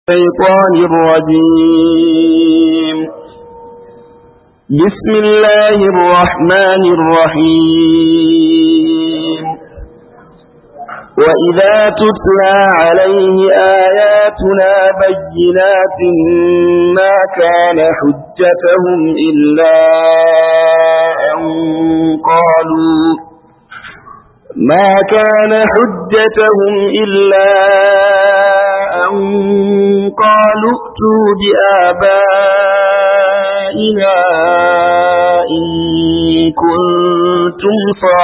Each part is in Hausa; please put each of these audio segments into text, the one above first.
الشيطان الرجيم بسم الله الرحمن الرحيم وإذا تتلى عليه آياتنا بينات ما كان حجتهم إلا أن قالوا ما كان حجتهم إلا أن قالوا ائتوا بآبائنا إن كنتم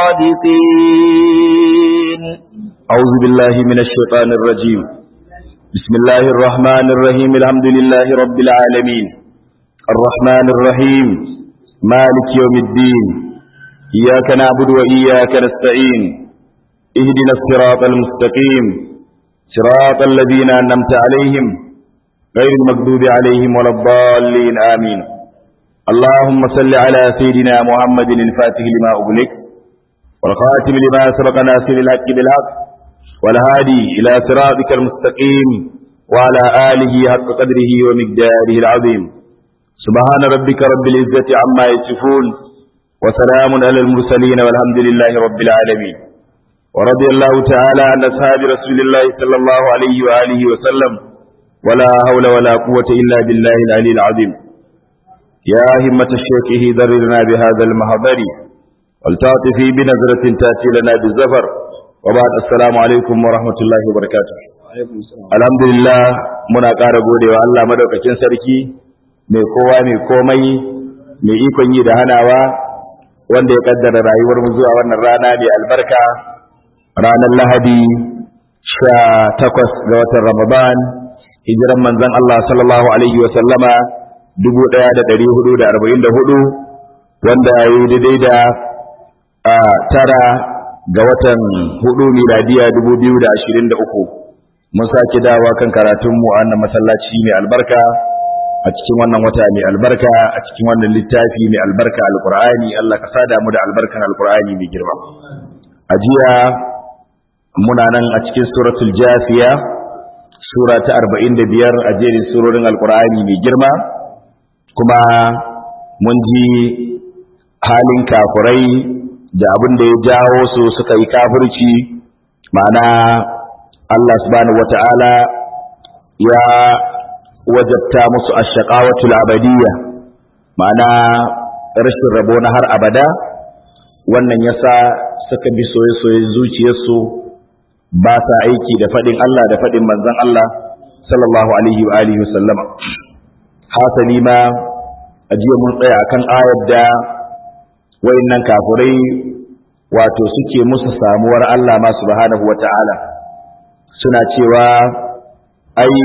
صادقين أعوذ بالله من الشيطان الرجيم بسم الله الرحمن الرحيم الحمد لله رب العالمين الرحمن الرحيم مالك يوم الدين إياك نعبد وإياك نستعين اهدنا الصراط المستقيم صراط الذين أنمت عليهم غير المغضوب عليهم ولا الضالين آمين اللهم صل على سيدنا محمد الفاتح لما أغلق والخاتم لما سبق ناصر الحق بالحق والهادي إلى صراطك المستقيم وعلى آله حق قدره ومقداره العظيم سبحان ربك رب العزة عما يصفون وسلام على المرسلين والحمد لله رب العالمين ورضي الله تعالى عن أصحاب رسول الله صلى الله عليه وآله وسلم ولا حول ولا قوة إلا بالله العلي العظيم يا همة الشيخ ذررنا بهذا المحضر ولتعطفي بنظرة تأتي لنا بالزفر وبعد السلام عليكم ورحمة الله وبركاته الحمد لله muna ƙara godewa Allah madaukakin sarki mai kowa mai komai mai ikon yi da hanawa wanda ya kaddara rayuwar mu zuwa wannan rana mai albarka ranar Lahadi sha takwas ga watan Ramadan hijiran manzon Allah sallallahu alaihi wa sallama dubu ɗaya da ɗari hudu da arba'in da hudu wanda ya yi daidai da tara ga watan hudu miladiya dubu biyu da ashirin da uku mun sake dawa kan karatunmu a wannan masallaci mai albarka a cikin wannan wata mai albarka a cikin wannan littafi mai albarka alkur'ani Allah ka sada mu da albarkan alkur'ani mai girma a jiya muna nan a cikin suratul jafiya sura ta 45 a jerin surorin alkur'ani mai girma kuma mun ji halin kafurai da abin da ya jawo su suka yi kafirci ma'ana Allah subhanahu wata'ala ya wajabta musu ashaqawatul abadiyya ma'ana rashin rabo na har abada wannan yasa suka bi soye-soye zuciyarsu ba sa aiki da faɗin Allah da faɗin manzon Allah sallallahu alaihi wa alihi wa sallama hasali ma ajiya mun tsaya akan ayar da wayannan kafurai wato suke musu samuwar Allah ma subhanahu wata'ala suna cewa ai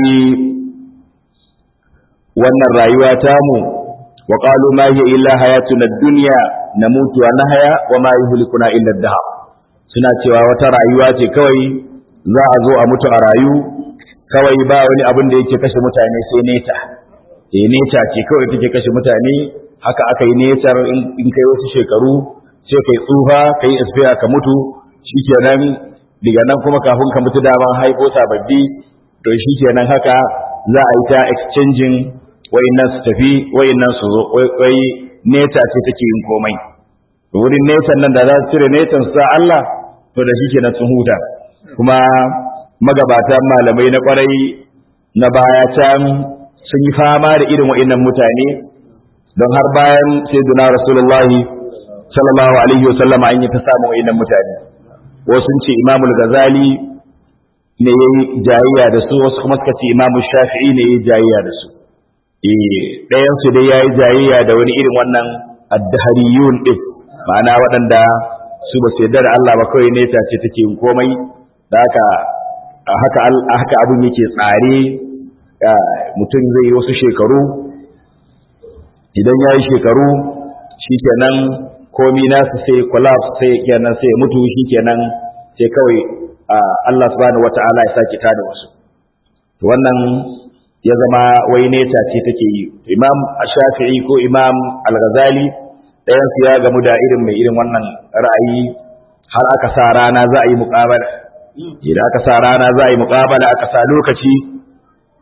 wannan rayuwa tamu wa qalu ma hiya illa hayatuna ad-dunya namutu wa nahya wa ma yuhlikuna illa ad-dahr suna cewa wata rayuwa ce kawai za a zo a mutu a rayu kawai ba wani abin da yake kashe mutane sai neta eh neta ce kawai take kashe mutane haka aka yi netar in kai wasu shekaru sai kai tsufa kai expire ka mutu shikenan daga nan kuma kafin ka mutu daman haifo sababbi to shikenan haka za a yi ta exchanging wayannan su tafi wayannan su zo wai neta ce take yin komai wurin netan nan da za su cire netan su sa Allah to da shikenan sun huta kuma magabata malamai na kwarai na baya can sun yi fama da irin wayannan mutane don har bayan sayyidina rasulullahi sallallahu alaihi wasallama an yi ta samun wayannan mutane wasu ce imamul gazali ne yayi jayayya da su wasu kuma suka ce imamu shafi'i ne yayi jayayya da su eh ɗayan su dai yayi jayayya da wani irin wannan addahariyun din ma'ana waɗanda su ba su yarda da Allah ba kawai ne ce take yin komai da haka haka haka abin yake tsare mutum zai yi wasu shekaru idan ya yi shekaru shikenan komi nasu sai collapse sai kenan sai mutu shikenan sai kawai Allah subhanahu wata'ala ya sake tada wasu wannan ya zama wai neta ce take yi imam shafi'i ko imam al-ghazali ɗayan su ya gamu da irin mai irin wannan ra'ayi har aka sa rana za a yi muƙabala idan aka sa rana za a yi muƙabala aka sa lokaci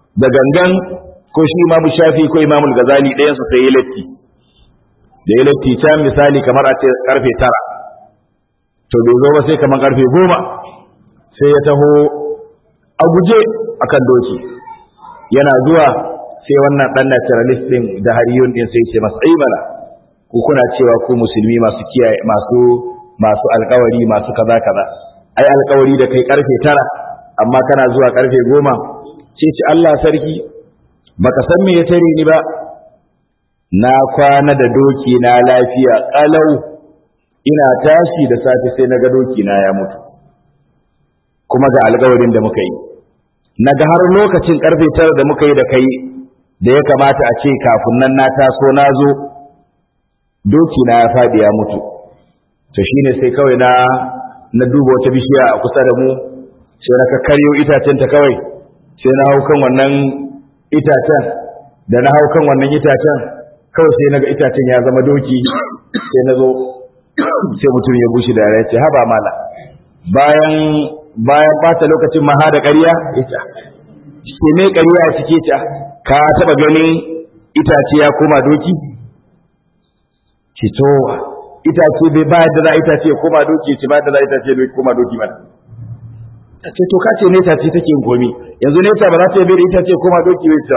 da gangan ko shi imamu shafi ko imamu gazali ɗayan su sai ya latti da ya latti can misali kamar a ce karfe tara to bai zo ba sai kamar karfe goma sai ya taho a guje akan doki yana zuwa sai wannan dan naturalist din da hariyun din sai ce masa ai bala ku kuna cewa ku musulmi masu kiyaye masu masu alkawari masu kaza kaza ai alkawari da kai karfe tara amma kana zuwa karfe goma ce ce Allah sarki baka san me ya tare ni ba na kwana da doki na lafiya kalau ina tashi da safe sai na ga doki na ya mutu kuma ga alkawarin da muka yi na ga har lokacin karfe tara da muka yi da kai da ya kamata a ce kafin nan na taso na zo doki na ya faɗi ya mutu to shine sai kawai na na duba wata bishiya a kusa da mu sai na karyo itacen ta kawai sai na hau kan wannan itacen da na hau kan wannan itacen kawai sai naga itacen ya zama doki sai na zo sai mutum ya bushi da ya ce haba mala bayan bayan bata lokacin maha da ƙarya ita ke me ƙarya a cike ta ka taɓa ganin itace ya koma doki ce to itace bai ba da za itace ya koma doki ce ba da za itace bai koma doki ba ta ce to ka ce neta ce take yin komi yanzu neta ba za ta yi bai da itace ya koma doki bai ce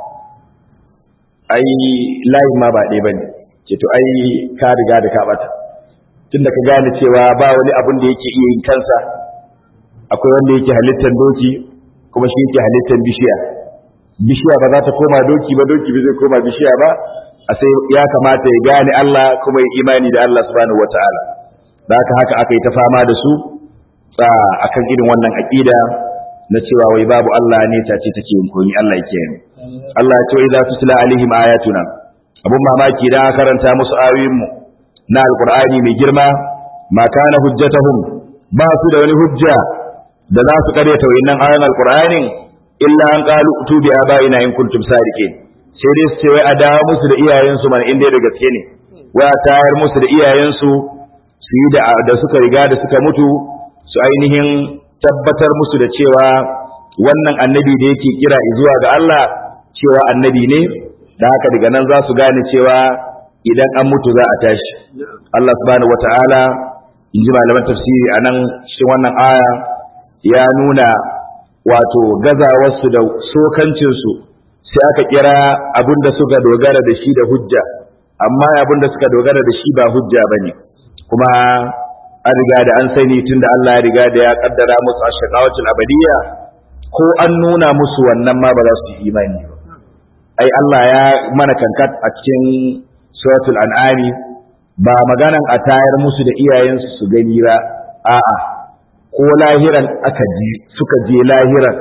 ai layin ma ba ɗaya ba ne ce to ai ka riga da ka bata tunda ka gane cewa ba wani abun da yake iya yin kansa akwai wanda yake halittar doki kuma shi yake halittar bishiya bishiya ba za ta koma doki ba doki ba zai koma bishiya ba a sai ya kamata ya gane Allah kuma ya imani da Allah subhanahu wataala da haka haka aka yi ta fama da su a akan irin wannan aqida na cewa wai babu Allah ne ta ce take yin komi Allah yake yi Allah ya ce idza tutla alaihim ayatuna abun mamaki da karanta musu ayoyin mu na alqur'ani mai girma ma kana hujjatahum ba su da wani hujja da za su karyata wayannan ayoyin alqur'anin illa an qalu utubi abaina in kuntum sadiqin sai dai su ce wai a dawo musu da iyayensu man inda da gaske ne wai a tayar musu da iyayensu su yi da da suka riga da suka mutu su ainihin tabbatar musu da cewa wannan annabi da yake kira zuwa ga Allah cewa annabi ne da haka daga nan za su gane cewa idan an mutu za a tashi Allah subhanahu wata'ala in ji malaman tafsiri a nan cikin wannan aya ya nuna wato gazawarsu da sokancinsu sai aka kira abin da suka dogara da shi da hujja amma abin da suka dogara da shi ba hujja ba ne kuma an riga da an sani tun da Allah ya riga da ya kaddara musu a shakawatul abadiyya ko an nuna musu wannan ma ba za su yi imani ba ai Allah ya mana kankat a cikin suratul an'ami ba maganan a tayar musu da iyayensu su gani ba a'a ko lahiran aka ji suka je lahiran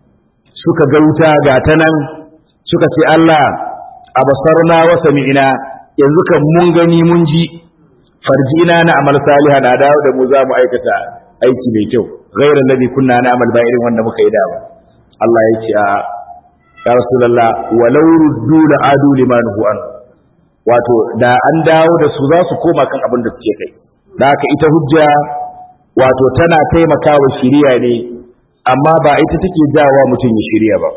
suka ga wuta ga ta nan suka ce Allah a basarna wa sami'ina yanzu kan mun gani mun ji farjina na amal saliha na dawo da mu za mu aikata aiki mai kyau ghairan ladhi kunna na amal ba irin wanda muka yi da ba Allah ya ce a ya rasulullah walau ruddu la adu liman hu an wato da an dawo da su za su koma kan abin da suke kai da haka ita hujja wato tana taimakawa shiriya ne amma ba ita take jawa mutum ya shirya ba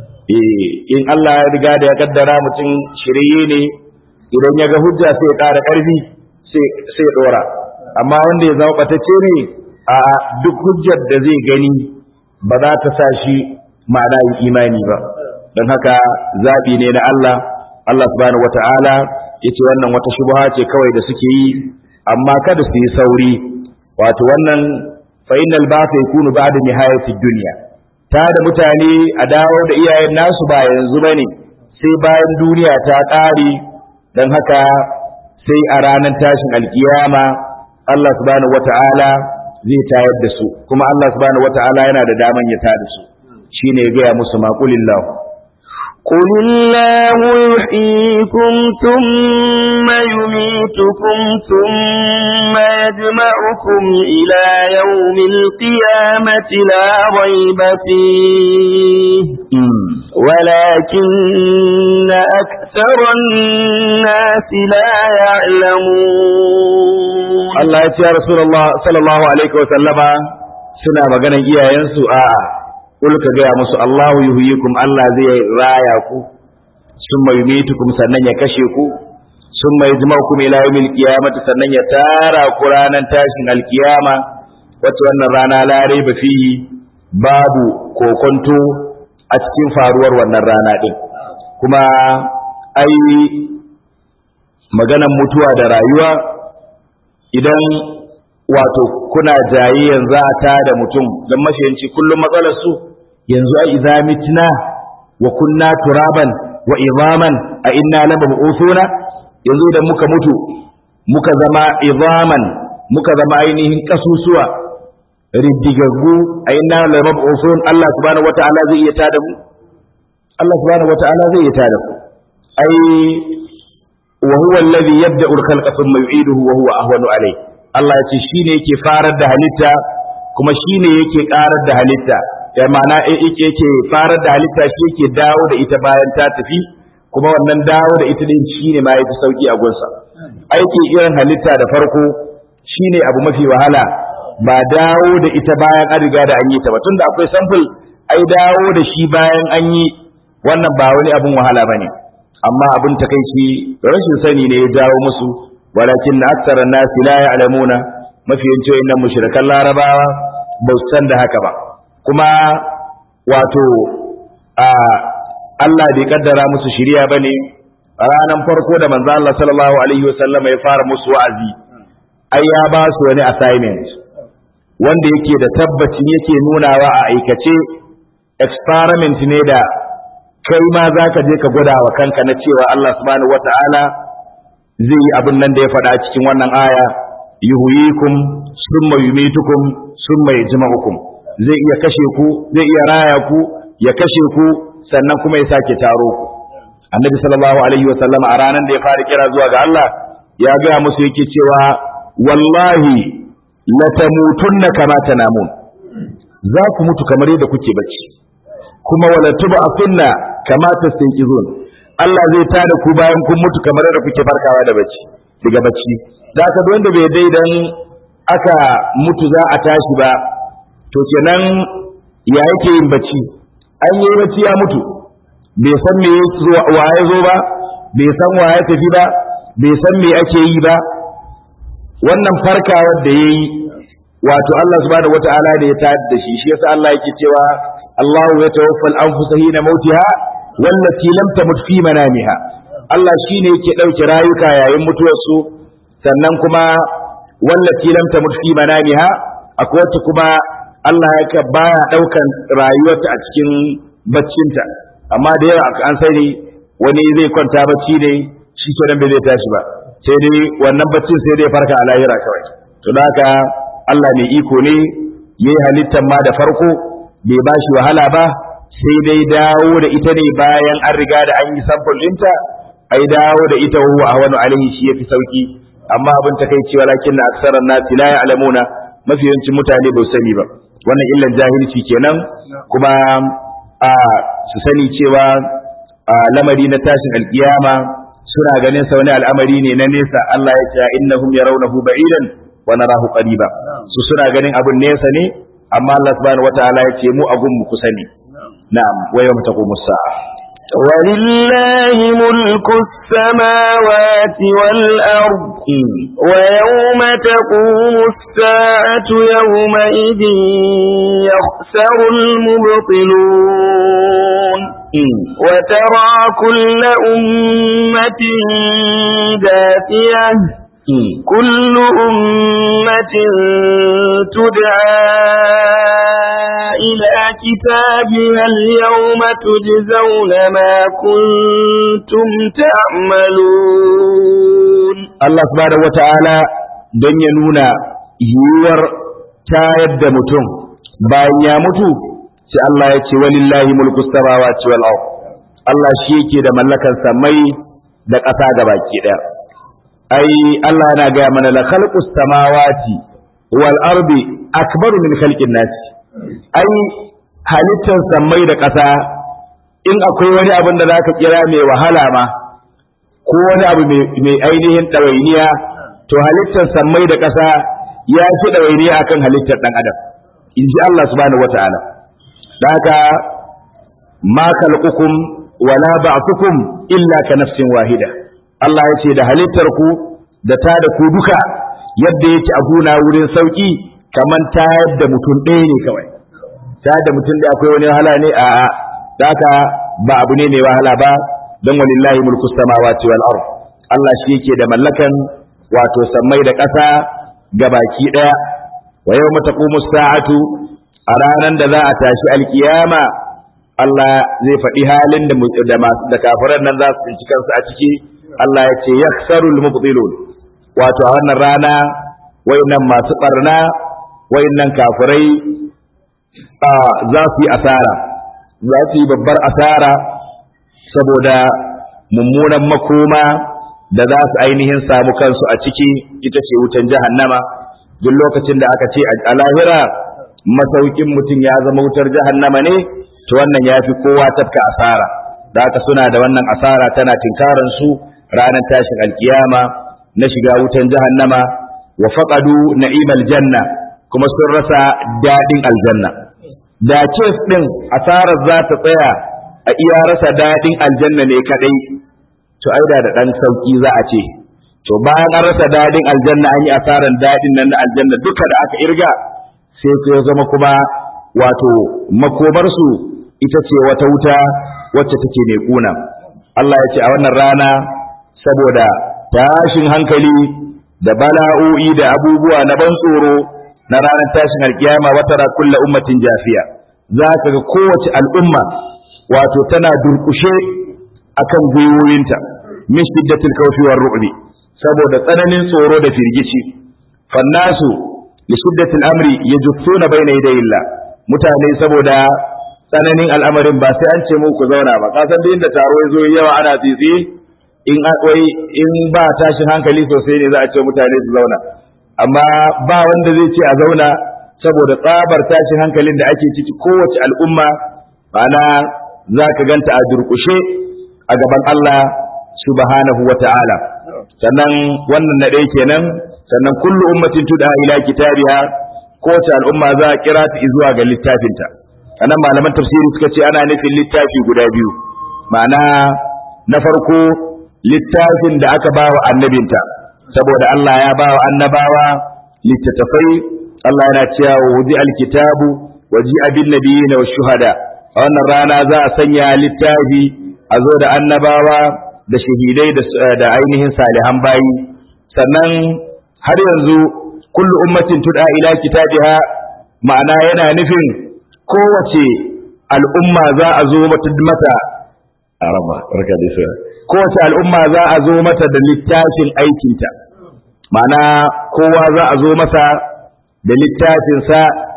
eh in Allah ya riga da ya kaddara mutum shirye ne idan ya ga hujja sai ya ƙara ƙarfi sai sai ya dora amma wanda ya zama batacce ne a duk hujjar da zai gani ba za ta sa shi ma'ana yin imani ba don haka zaɓi ne na Allah Allah subhanahu wata'ala yace wannan wata shubha ce kawai da suke yi amma kada su yi sauri wato wannan fa innal ba'th yakunu ba'da nihayati dunya ta da mutane a dawo da iyayen nasu ba yanzu bane sai bayan duniya ta ƙare dan haka sai a ranar tashin alkiyama Allah subhanahu wata'ala zai tayar da su kuma Allah subhanahu wata'ala yana da daman ya tada su shine ya gaya musu maqulillahu قل الله يحييكم ثم يميتكم ثم يجمعكم إلى يوم القيامة لا ريب فيه ولكن أكثر الناس لا يعلمون Allah ya ce ya Rasulullah sallallahu alaihi wa sallama suna maganan iyayensu a kul ka gaya musu Allahu yuhyikum Allah zai raya ku summa yumitukum sannan ya kashe ku summa yajma'ukum ila yawmil qiyamati sannan ya tara ku ranar tashin alkiyama wata wannan rana la raiba fihi babu kokonto a cikin faruwar wannan rana din kuma ai maganan mutuwa da rayuwa idan wato kuna jayayyan za a tada mutum don mafiyanci kullum matsalar su yanzu a idza mitna wa kunna turaban wa izaman a inna lamab'usuna yanzu idan muka mutu muka zama izaman muka zama ainihin kasusuwa riddigaggu a inna lamab'usun Allah subhanahu wata'ala zai iya tada mu Allah subhanahu wata'ala zai iya tada mu ai wa huwa alladhi yabda'u al-khalqa thumma yu'iduhu wa huwa ahwanu alayhi Allah ya ce shi ne yake farar da halitta kuma shi ne yake ƙarar da halitta ya ma'ana yake farar da halitta shi yake dawo da ita bayan ta tafi kuma wannan dawo da ita din shi ne ma yafi sauki a gunsa aiki irin halitta da farko shi ne abu mafi wahala ba dawo da ita bayan an riga da an yi ta ba tunda akwai sample ai dawo da shi bayan an yi wannan ba wani abun wahala bane amma abin takaici rashin sani ne ya jawo musu walakin na aksarar nasi la ya'lamuna mafi yancin innan mushrikan larabawa ba su san da haka ba kuma wato a Allah bai kaddara musu shiriya bane ranan farko da manzo Allah sallallahu alaihi wasallam ya fara musu wa'azi ai ya ba su wani assignment wanda yake da tabbacin yake nunawa a aikace experiment ne da kai ma zaka je ka gwada wa kanka na cewa Allah subhanahu wataala zai yi abin nan da ya faɗa cikin wannan aya yuhyikum summa yumitukum summa yajma'ukum zai iya kashe ku zai iya raya ku ya kashe ku sannan kuma ya sake taro ku annabi sallallahu alaihi wa sallam a ranar da ya fara kira zuwa ga Allah ya ga musu yake cewa wallahi la tamutunna kama tanamun za ku mutu kamar yadda kuke bacci kuma wala tub'athunna kama tastanqizun Allah zai tada ku bayan kun mutu kamar da kuke farkawa da bacci daga bacci da aka wanda bai dai dan aka mutu za a tashi ba to kenan ya yake yin bacci an yi bacci ya mutu bai san me wa ya zo ba bai san wa ya tafi ba bai san me ake yi ba wannan farkawar da yayi wato Allah subhanahu wataala da ya tayar da shi shi yasa Allah yake cewa Allahu ya tawaffal anfusa hina mautiha wallati lam tamut fi manamiha Allah shine yake dauke rayuka yayin mutuwarsu sannan kuma wallati lam tamut fi manamiha akwai wacce kuma Allah yake baya daukan rayuwarta a cikin baccinta amma da yawa an sani wani zai kwanta bacci ne shi kenan bai zai tashi ba sai dai wannan baccin sai dai farka a lahira kawai to da haka Allah mai iko ne yayi halittar ma da farko bai bashi wahala ba sai dai dawo da ita ne bayan an riga da an yi sample ɗinta ai dawo da ita huwa ahwanu alaihi shi yafi sauki amma abin ta kai cewa lakin na aksaran nasi la ya'lamuna mafi yawancin mutane ba su sani ba wannan illan jahilci kenan kuma a su sani cewa a lamari na tashin alkiyama suna ganin sa wani al'amari ne na nesa Allah ya ce innahum yarawnahu ba'idan wa narahu qariba su suna ganin abun nesa ne amma Allah subhanahu wataala ya ce mu agun mu kusa ne نعم ويوم تقوم الساعة ولله ملك السماوات والأرض ويوم تقوم الساعة يومئذ يخسر المبطلون وترى كل أمة دافية كل أمة تدعى إلى كتابها اليوم تجزون ما كنتم تعملون الله سبحانه وتعالى don ya nuna yiwuwar tayar da mutum bayan ya mutu sai Allah ya ce walillahi mulku samawati wal ard Allah shi yake da mallakan samai da ƙasa gabaki ɗaya ai Allah yana gaya mana la khalqus samawati wal ardi akbaru min khalqin nas ai halittar sammai da ƙasa in akwai wani abin da zaka kira mai wahala ma ko wani abu mai ainihin ɗawainiya to halittar sammai da ƙasa ya fi ɗawainiya akan halittar ɗan adam in ji Allah subhanahu wataala haka ma khalqukum wala ba'thukum illa ka nafsin wahida Allah ya ce da halittar ku da ta da ku duka yadda yake a guna wurin sauki kaman ta yadda mutum ɗaya ne kawai ta yadda mutum da akwai wani wahala ne a haka ba abu ne mai wahala ba don walillahi mulku samawati wal ard Allah shi yake da mallakan wato sammai da ƙasa gabaki ɗaya wa yawma taqumu sa'atu a ranar da za a tashi alkiyama Allah zai faɗi halin da da masu da kafiran nan za su tsinci kansu a ciki Allah ya ce yaksarul mubtilun wato a wannan rana wayannan masu barna wayannan kafirai za su yi asara za su yi babbar asara saboda mummunan makoma da za su ainihin samu kansu a ciki ita ce wutan jahannama duk lokacin da aka ce a lahira masaukin mutum ya zama wutar jahannama ne to wannan ya fi kowa tafka asara da haka suna da wannan asara tana tinkaran su ranar tashin alkiyama na shiga wutan jahannama wa faqadu na'imal janna kuma sun rasa dadin aljanna da kes din asarar za ta tsaya a iya rasa dadin aljanna ne kadai to aida da dan sauki za a ce to bayan an rasa dadin aljanna an yi asaran dadin nan na aljanna duka da aka irga sai ya zama kuma wato makomarsu ita ce wata wuta wacce take mai kuna Allah ya ce a wannan rana saboda tashin hankali da bala'o'i da abubuwa na ban tsoro na ranar tashin alkiyama wata ra kulla ummatin jafiya za ka ga kowace al'umma wato tana durkushe akan gwiwoyinta min shiddatil kawfi war ru'bi saboda tsananin tsoro da firgici fannasu li shiddatil amri yajussuna bayna yadayillah mutane saboda tsananin al'amarin ba sai an ce mu ku zauna ba kasan da inda taro ya zo yawa ana tsitsi in wai in ba tashin hankali sosai ne za a ce mutane su zauna amma ba wanda zai ce a zauna saboda tsabar tashin hankalin da ake ciki kowace al'umma ma'ana za ka ganta a durƙushe a gaban Allah subhanahu wa ta'ala sannan wannan na ɗaya kenan sannan kullu ummatin tuda ila kitabiha kowace al'umma za a kira ta zuwa ga littafinta anan malaman tafsiri suka ce ana nufin littafi guda biyu ma'ana na farko littafin da aka bawa annabinta saboda Allah ya bawa annabawa littattafai Allah yana cewa wudi alkitabu waji abin nabiyina wa shuhada a wannan rana za a sanya littafi a zo da annabawa da shahidai da ainihin salihan bayi sannan har yanzu kullu ummatin tud'a ila kitabiha ma'ana yana nufin kowace al'umma za a zo mata araba barka da shi kowace al'umma za a zo mata da littafin aikinta ma'ana kowa za a zo masa da littafinsa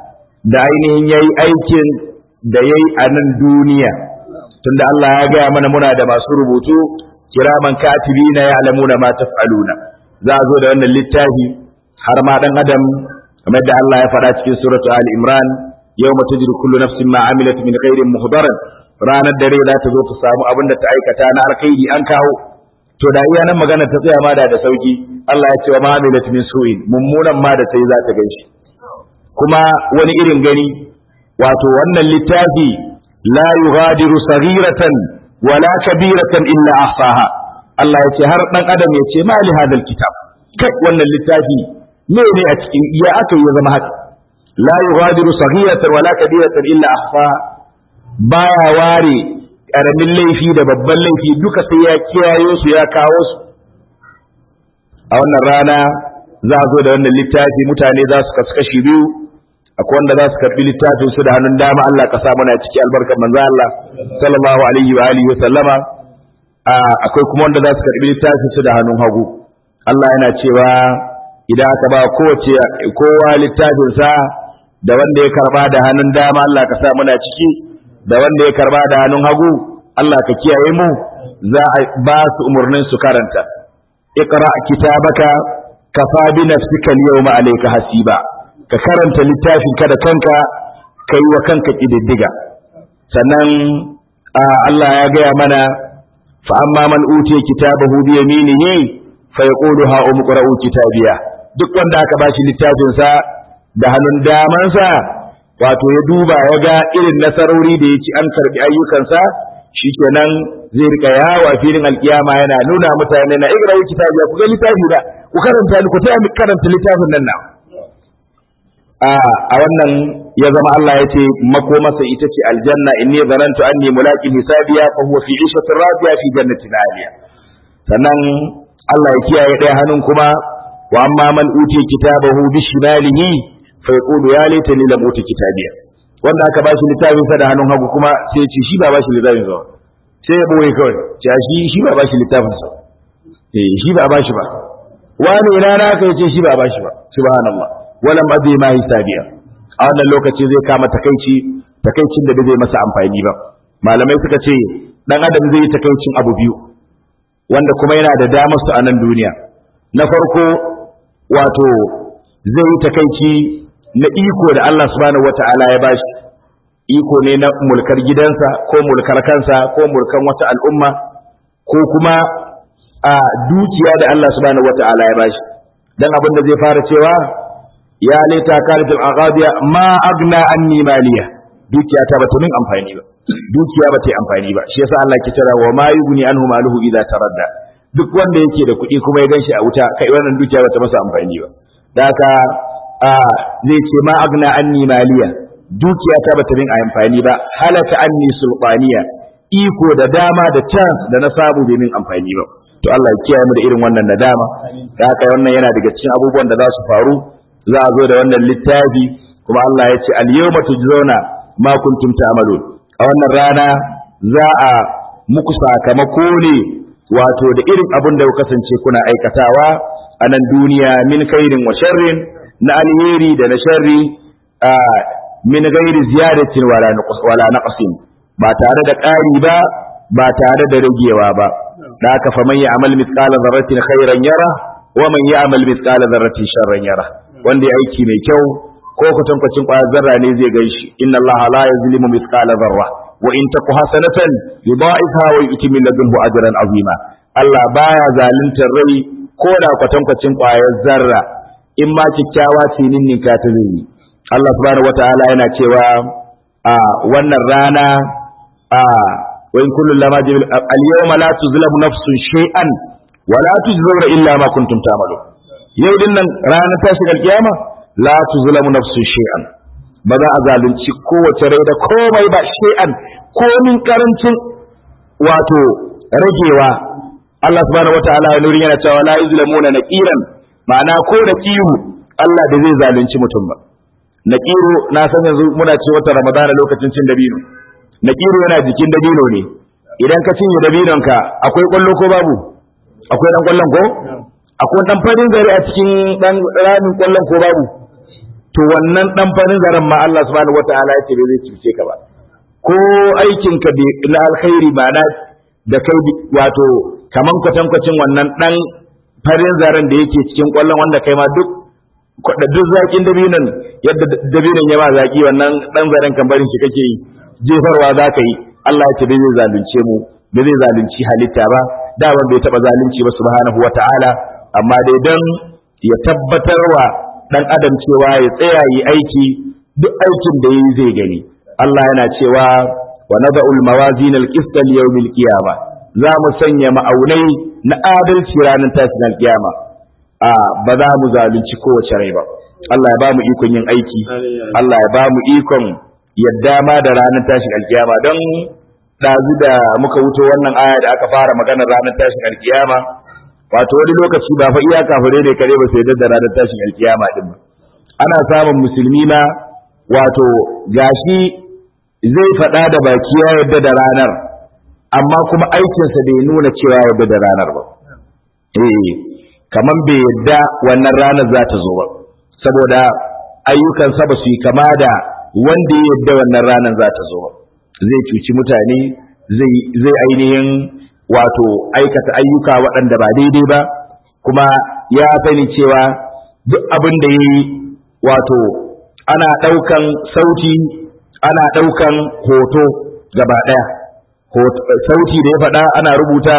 da ainihin yayi aikin da yayi a nan duniya tunda Allah ya gaya mana muna da masu rubutu kiraman katibina ya'lamuna ma taf'aluna za a zo da wannan littafi har ma dan adam kamar da Allah ya faɗa cikin suratu Ali Imran yawma tajri kullu nafsin ma amilat min khairin muhdaran ranar da rai za ta zo ta samu abin da ta aikata na alkhairi an kawo to da iya nan magana ta tsaya ma da da sauki Allah ya ce wa ma amilat min su'in mummunan ma da sai za ta ganshi kuma wani irin gani wato wannan littafi la yughadiru saghiratan wala kabiratan illa ahsaha Allah ya ce har dan adam ya ce ma li hadal kitab kai wannan littafi me ne a cikin iya aka yi zama haka la yughadiru saghiratan wala kabiratan illa ahsaha baya ware karamin laifi da babban laifi duka sai ya kiyayo su ya kawo su a wannan rana za a zo da wannan littafi mutane za su kasu kashi biyu akwai wanda za su karbi littafin su da hannun dama Allah ka sa mana ciki albarkar manzo Allah sallallahu alaihi wa alihi wa sallama akwai kuma wanda za su karbi littafin su da hannun hagu Allah yana cewa idan aka ba kowace kowa littafin sa da wanda ya karba da hannun dama Allah ka sa mana ciki da wanda ya karba da hannun hagu Allah ka kiyaye mu za a ba su umurnin su karanta iqra kitabaka kafa bi nafsika al-yawma alayka hasiba ka karanta littafin ka da kanka kai wa kanka kididdiga sannan Allah ya gaya mana fa amma man utiya kitabahu bi yaminihi fa yaqulu ha umqra'u kitabiya duk wanda aka bashi littafin sa da hannun damansa wato ya duba ya ga irin nasarori da ya ci an karbi ayyukansa shikenan zai rika yawo a filin alkiyama yana nuna mutane na igra kitabi ku ga littafi da ku karanta ni ku ta karanta littafin nan na a a wannan ya zama Allah ya ce makomasa ita ce aljanna inni zanantu anni mulaqin hisabiya fa huwa fi 'ishatin radiya fi jannatin 'aliya sannan Allah ya kiyaye ɗaya hannun kuma wa amma man utiya kitabahu bi shimalihi fa yaqulu ya laitani lam uti kitabiya wanda aka ba shi littafin sa da hannun hagu kuma sai ya ce shi ba ba shi littafin sa sai ya boye kawai ce shi shi ba ba shi littafin sa eh shi ba ba shi ba wani ina na aka yace shi ba ba shi ba subhanallah walam adri ma hisabiya a wannan lokaci zai kama takaici takaicin da bai masa amfani ba malamai suka ce dan adam zai yi takaicin abu biyu wanda kuma yana da damar su a nan duniya na farko wato zai yi takaici na iko da Allah subhanahu wata'ala ya bashi iko ne na mulkar gidansa ko mulkar kansa ko mulkan wata al'umma ko kuma a dukiya da Allah subhanahu wata'ala ya bashi dan abin da zai fara cewa ya laita karatul aqabiya ma agna anni maliya dukiya ta bata min amfani ba dukiya bata yi amfani ba shi yasa Allah ke cewa wa ma yughni anhu maluhu idza taradda duk wanda yake da kuɗi kuma ya ganshi a wuta kai wannan dukiya bata masa amfani ba da haka a zai ce ma agna anni maliya dukiya ta bata min amfani ba halaka anni sulqaniya iko da dama da chance da na samu bai min amfani ba to Allah ya kiyaye mu da irin wannan nadama da haka wannan yana daga cikin abubuwan da za su faru za a zo da wannan littafi kuma Allah ya ce al-yawma tujzauna ma kuntum ta'malun a wannan rana za a muku sakamako ne wato da irin abin da ku kasance kuna aikatawa a nan duniya min khairin wa sharrin na alheri da na sharri a min ghairi ziyadatin wala wala naqsin ba tare da ƙari ba ba tare da ragewa ba da haka fa man ya'mal mithqala dharratin khairan yara wa man ya'mal mithqala dharratin sharran yara wanda ya aiki mai kyau ko kwatankwacin ƙwayar zarra ne zai gan shi inna Allah la yazlimu mithqala dharra wa in taku hasanatan yudha'ifha wa yu'ti min ladunhu ajran azima Allah baya zaluntar rai ko da kwatankwacin ƙwayar zarra in ma kikkiawa ce ninninka ta zai Allah subhanahu wataala yana cewa a wannan rana a wa in kullu lama jibil al yawma la tuzlamu nafsun shay'an wa la tujzauna illa ma kuntum ta'malun yau din nan ranar tashin alkiyama la tuzlamu nafsu shay'an ba za a zalunci kowace rai da komai ba shay'an komin karancin wato ragewa Allah subhanahu wataala ya nuri yana cewa la yuzlamuna naqiran ma'ana ko da kiru Allah da zai zalunci mutum ba naqiru na san yanzu muna ce wata ramadana lokacin cin dabino naqiru yana jikin dabino ne idan ka cinye dabinon ka akwai kwallo ko babu akwai dan kwallon ko akwai dan farin zare a cikin dan ramin kwallon ko babu to wannan dan farin zaren ma Allah subhanahu wataala ya ce bai zai cuce ka ba ko aikin ka na alkhairi ba na da kai wato kaman kwatankwacin wannan dan farin zaren da yake cikin kwallon wanda kai ma duk da duk zakin dabinon yadda dabinon ya ba zaki wannan dan zaren kan barin shi kake yi jefarwa za ka yi Allah ya ce bai zai zalunce mu bai zai zalunci halitta ba da bai taba zalunci ba subhanahu wataala amma dai don ya tabbatarwa ɗan adam cewa ya tsaya yi aiki duk aikin da yi zai gani Allah yana cewa wa nada'ul mawazin al-qist al-yawm al-qiyama za mu sanya ma'aunai na adalci ranar tashin al-qiyama a ba za mu zalunci kowace rai ba Allah ya ba mu ikon yin aiki Allah ya ba mu ikon yadda ma da ranar tashin al-qiyama don ɗazu da muka wuto wannan aya da aka fara maganar ranar tashin al-qiyama wato wani lokaci ba fa iya kafire ne kare ba sai da ranar tashin alkiyama din ba ana samun musulmi ma wato gashi zai faɗa da baki ya yadda da ranar amma kuma aikinsa bai nuna cewa yadda da ranar ba eh kaman bai yadda wannan ranar za ta zo ba saboda ayyukansa ba su yi kama da wanda ya yadda wannan ranar za ta zo ba zai cuci mutane zai ainihin wato aikata ayyuka waɗanda ba daidai ba kuma ya sani cewa duk abin da ya yi wato ana ɗaukan sauti ana ɗaukan hoto gaba ɗaya sauti da ya faɗa ana rubuta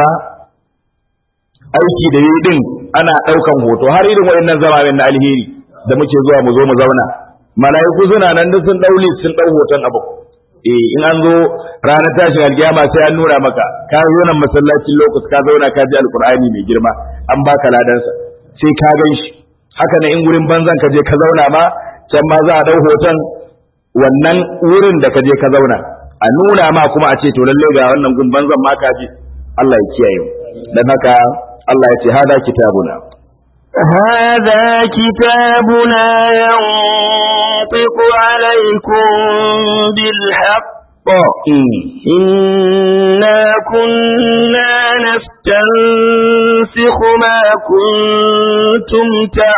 aiki da yi ɗin ana ɗaukan hoto har irin waɗannan zamanin na alheri da muke zuwa mu zo mu zauna mala'iku suna nan duk sun daule sun dau hoton abu eh in an zo ranar tashin alkiyama sai an nuna maka ka zo nan masallacin lokaci ka zauna ka ji alqur'ani mai girma an baka ladansa sai ka gan shi haka ne in gurin banzan ka je ka zauna ma can ma za a dau hoton wannan wurin da ka je ka zauna a nuna ma kuma a ce to lalle ga wannan gun banzan ma ka ji Allah ya kiyaye mu dan haka Allah ya ce hada kitabuna هذا كتابنا ينطق عليكم بالحق إنا كنا نستنسخ ما كنتم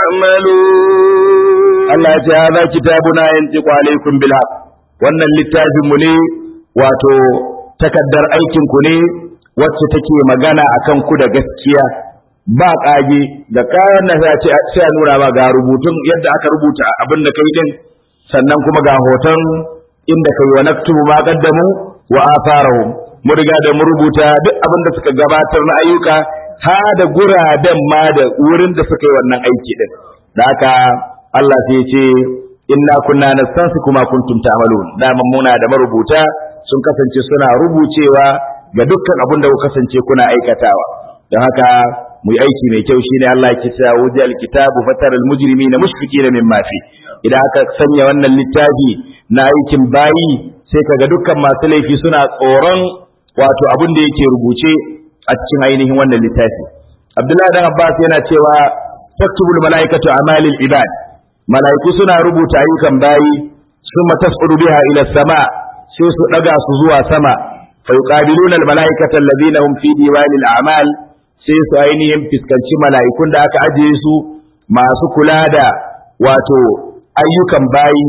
تعملون Allah ya ce hada kitabuna yantiqu alaikum bil haqq wannan littafin mu ne wato takaddar aikin ku ne wacce take magana akan ku da gaskiya ba kage da kayan na sai a ce sai a nuna ba ga rubutun yadda aka rubuta abin da kai din sannan kuma ga hoton inda kai wa naktubu ma qaddamu wa atharahum mu riga da mu rubuta duk abin da suka gabatar na ayyuka ha da guraben ma da wurin da suka yi wannan aiki din da haka Allah sai ya ce inna kunna nastansi kuma kuntum ta'malun daman muna da marubuta sun kasance suna rubucewa ga dukkan abin da ku kasance kuna aikatawa don haka mu yi aiki mai kyau shine Allah ya ce wuji alkitabu fataral mujrimina mushfiqina mimma fi idan aka sanya wannan littafi na aikin bayi sai kaga dukkan masu laifi suna tsoron wato abin da yake rubuce a cikin ainihin wannan littafi Abdullahi dan Abbas yana cewa taktubul malaikatu amalil ibad malaiku suna rubuta ayyukan bayi summa tas'udu biha ila sama sai su daga su zuwa sama fa yuqabiluna al malaikata alladhina hum fi diwanil a'mal sai su ainihin fiskanci mala'ikun da aka ajiye su masu kula da wato ayyukan bayi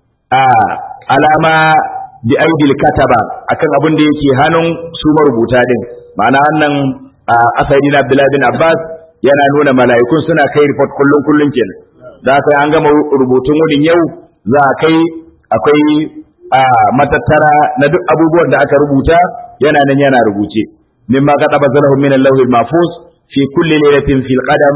a alama bi aidil kataba akan abin da yake hannun su marubuta din ma'ana wannan asali na Abdullahi bin Abbas yana nuna mala'ikun suna kai report kullun kullun kenan da haka an gama rubutun wurin yau za a kai akwai matattara na duk abubuwan da aka rubuta yana nan yana rubuce mimma qadaba zalahu min al-lawhil mahfuz fi kulli laylatin fil qadam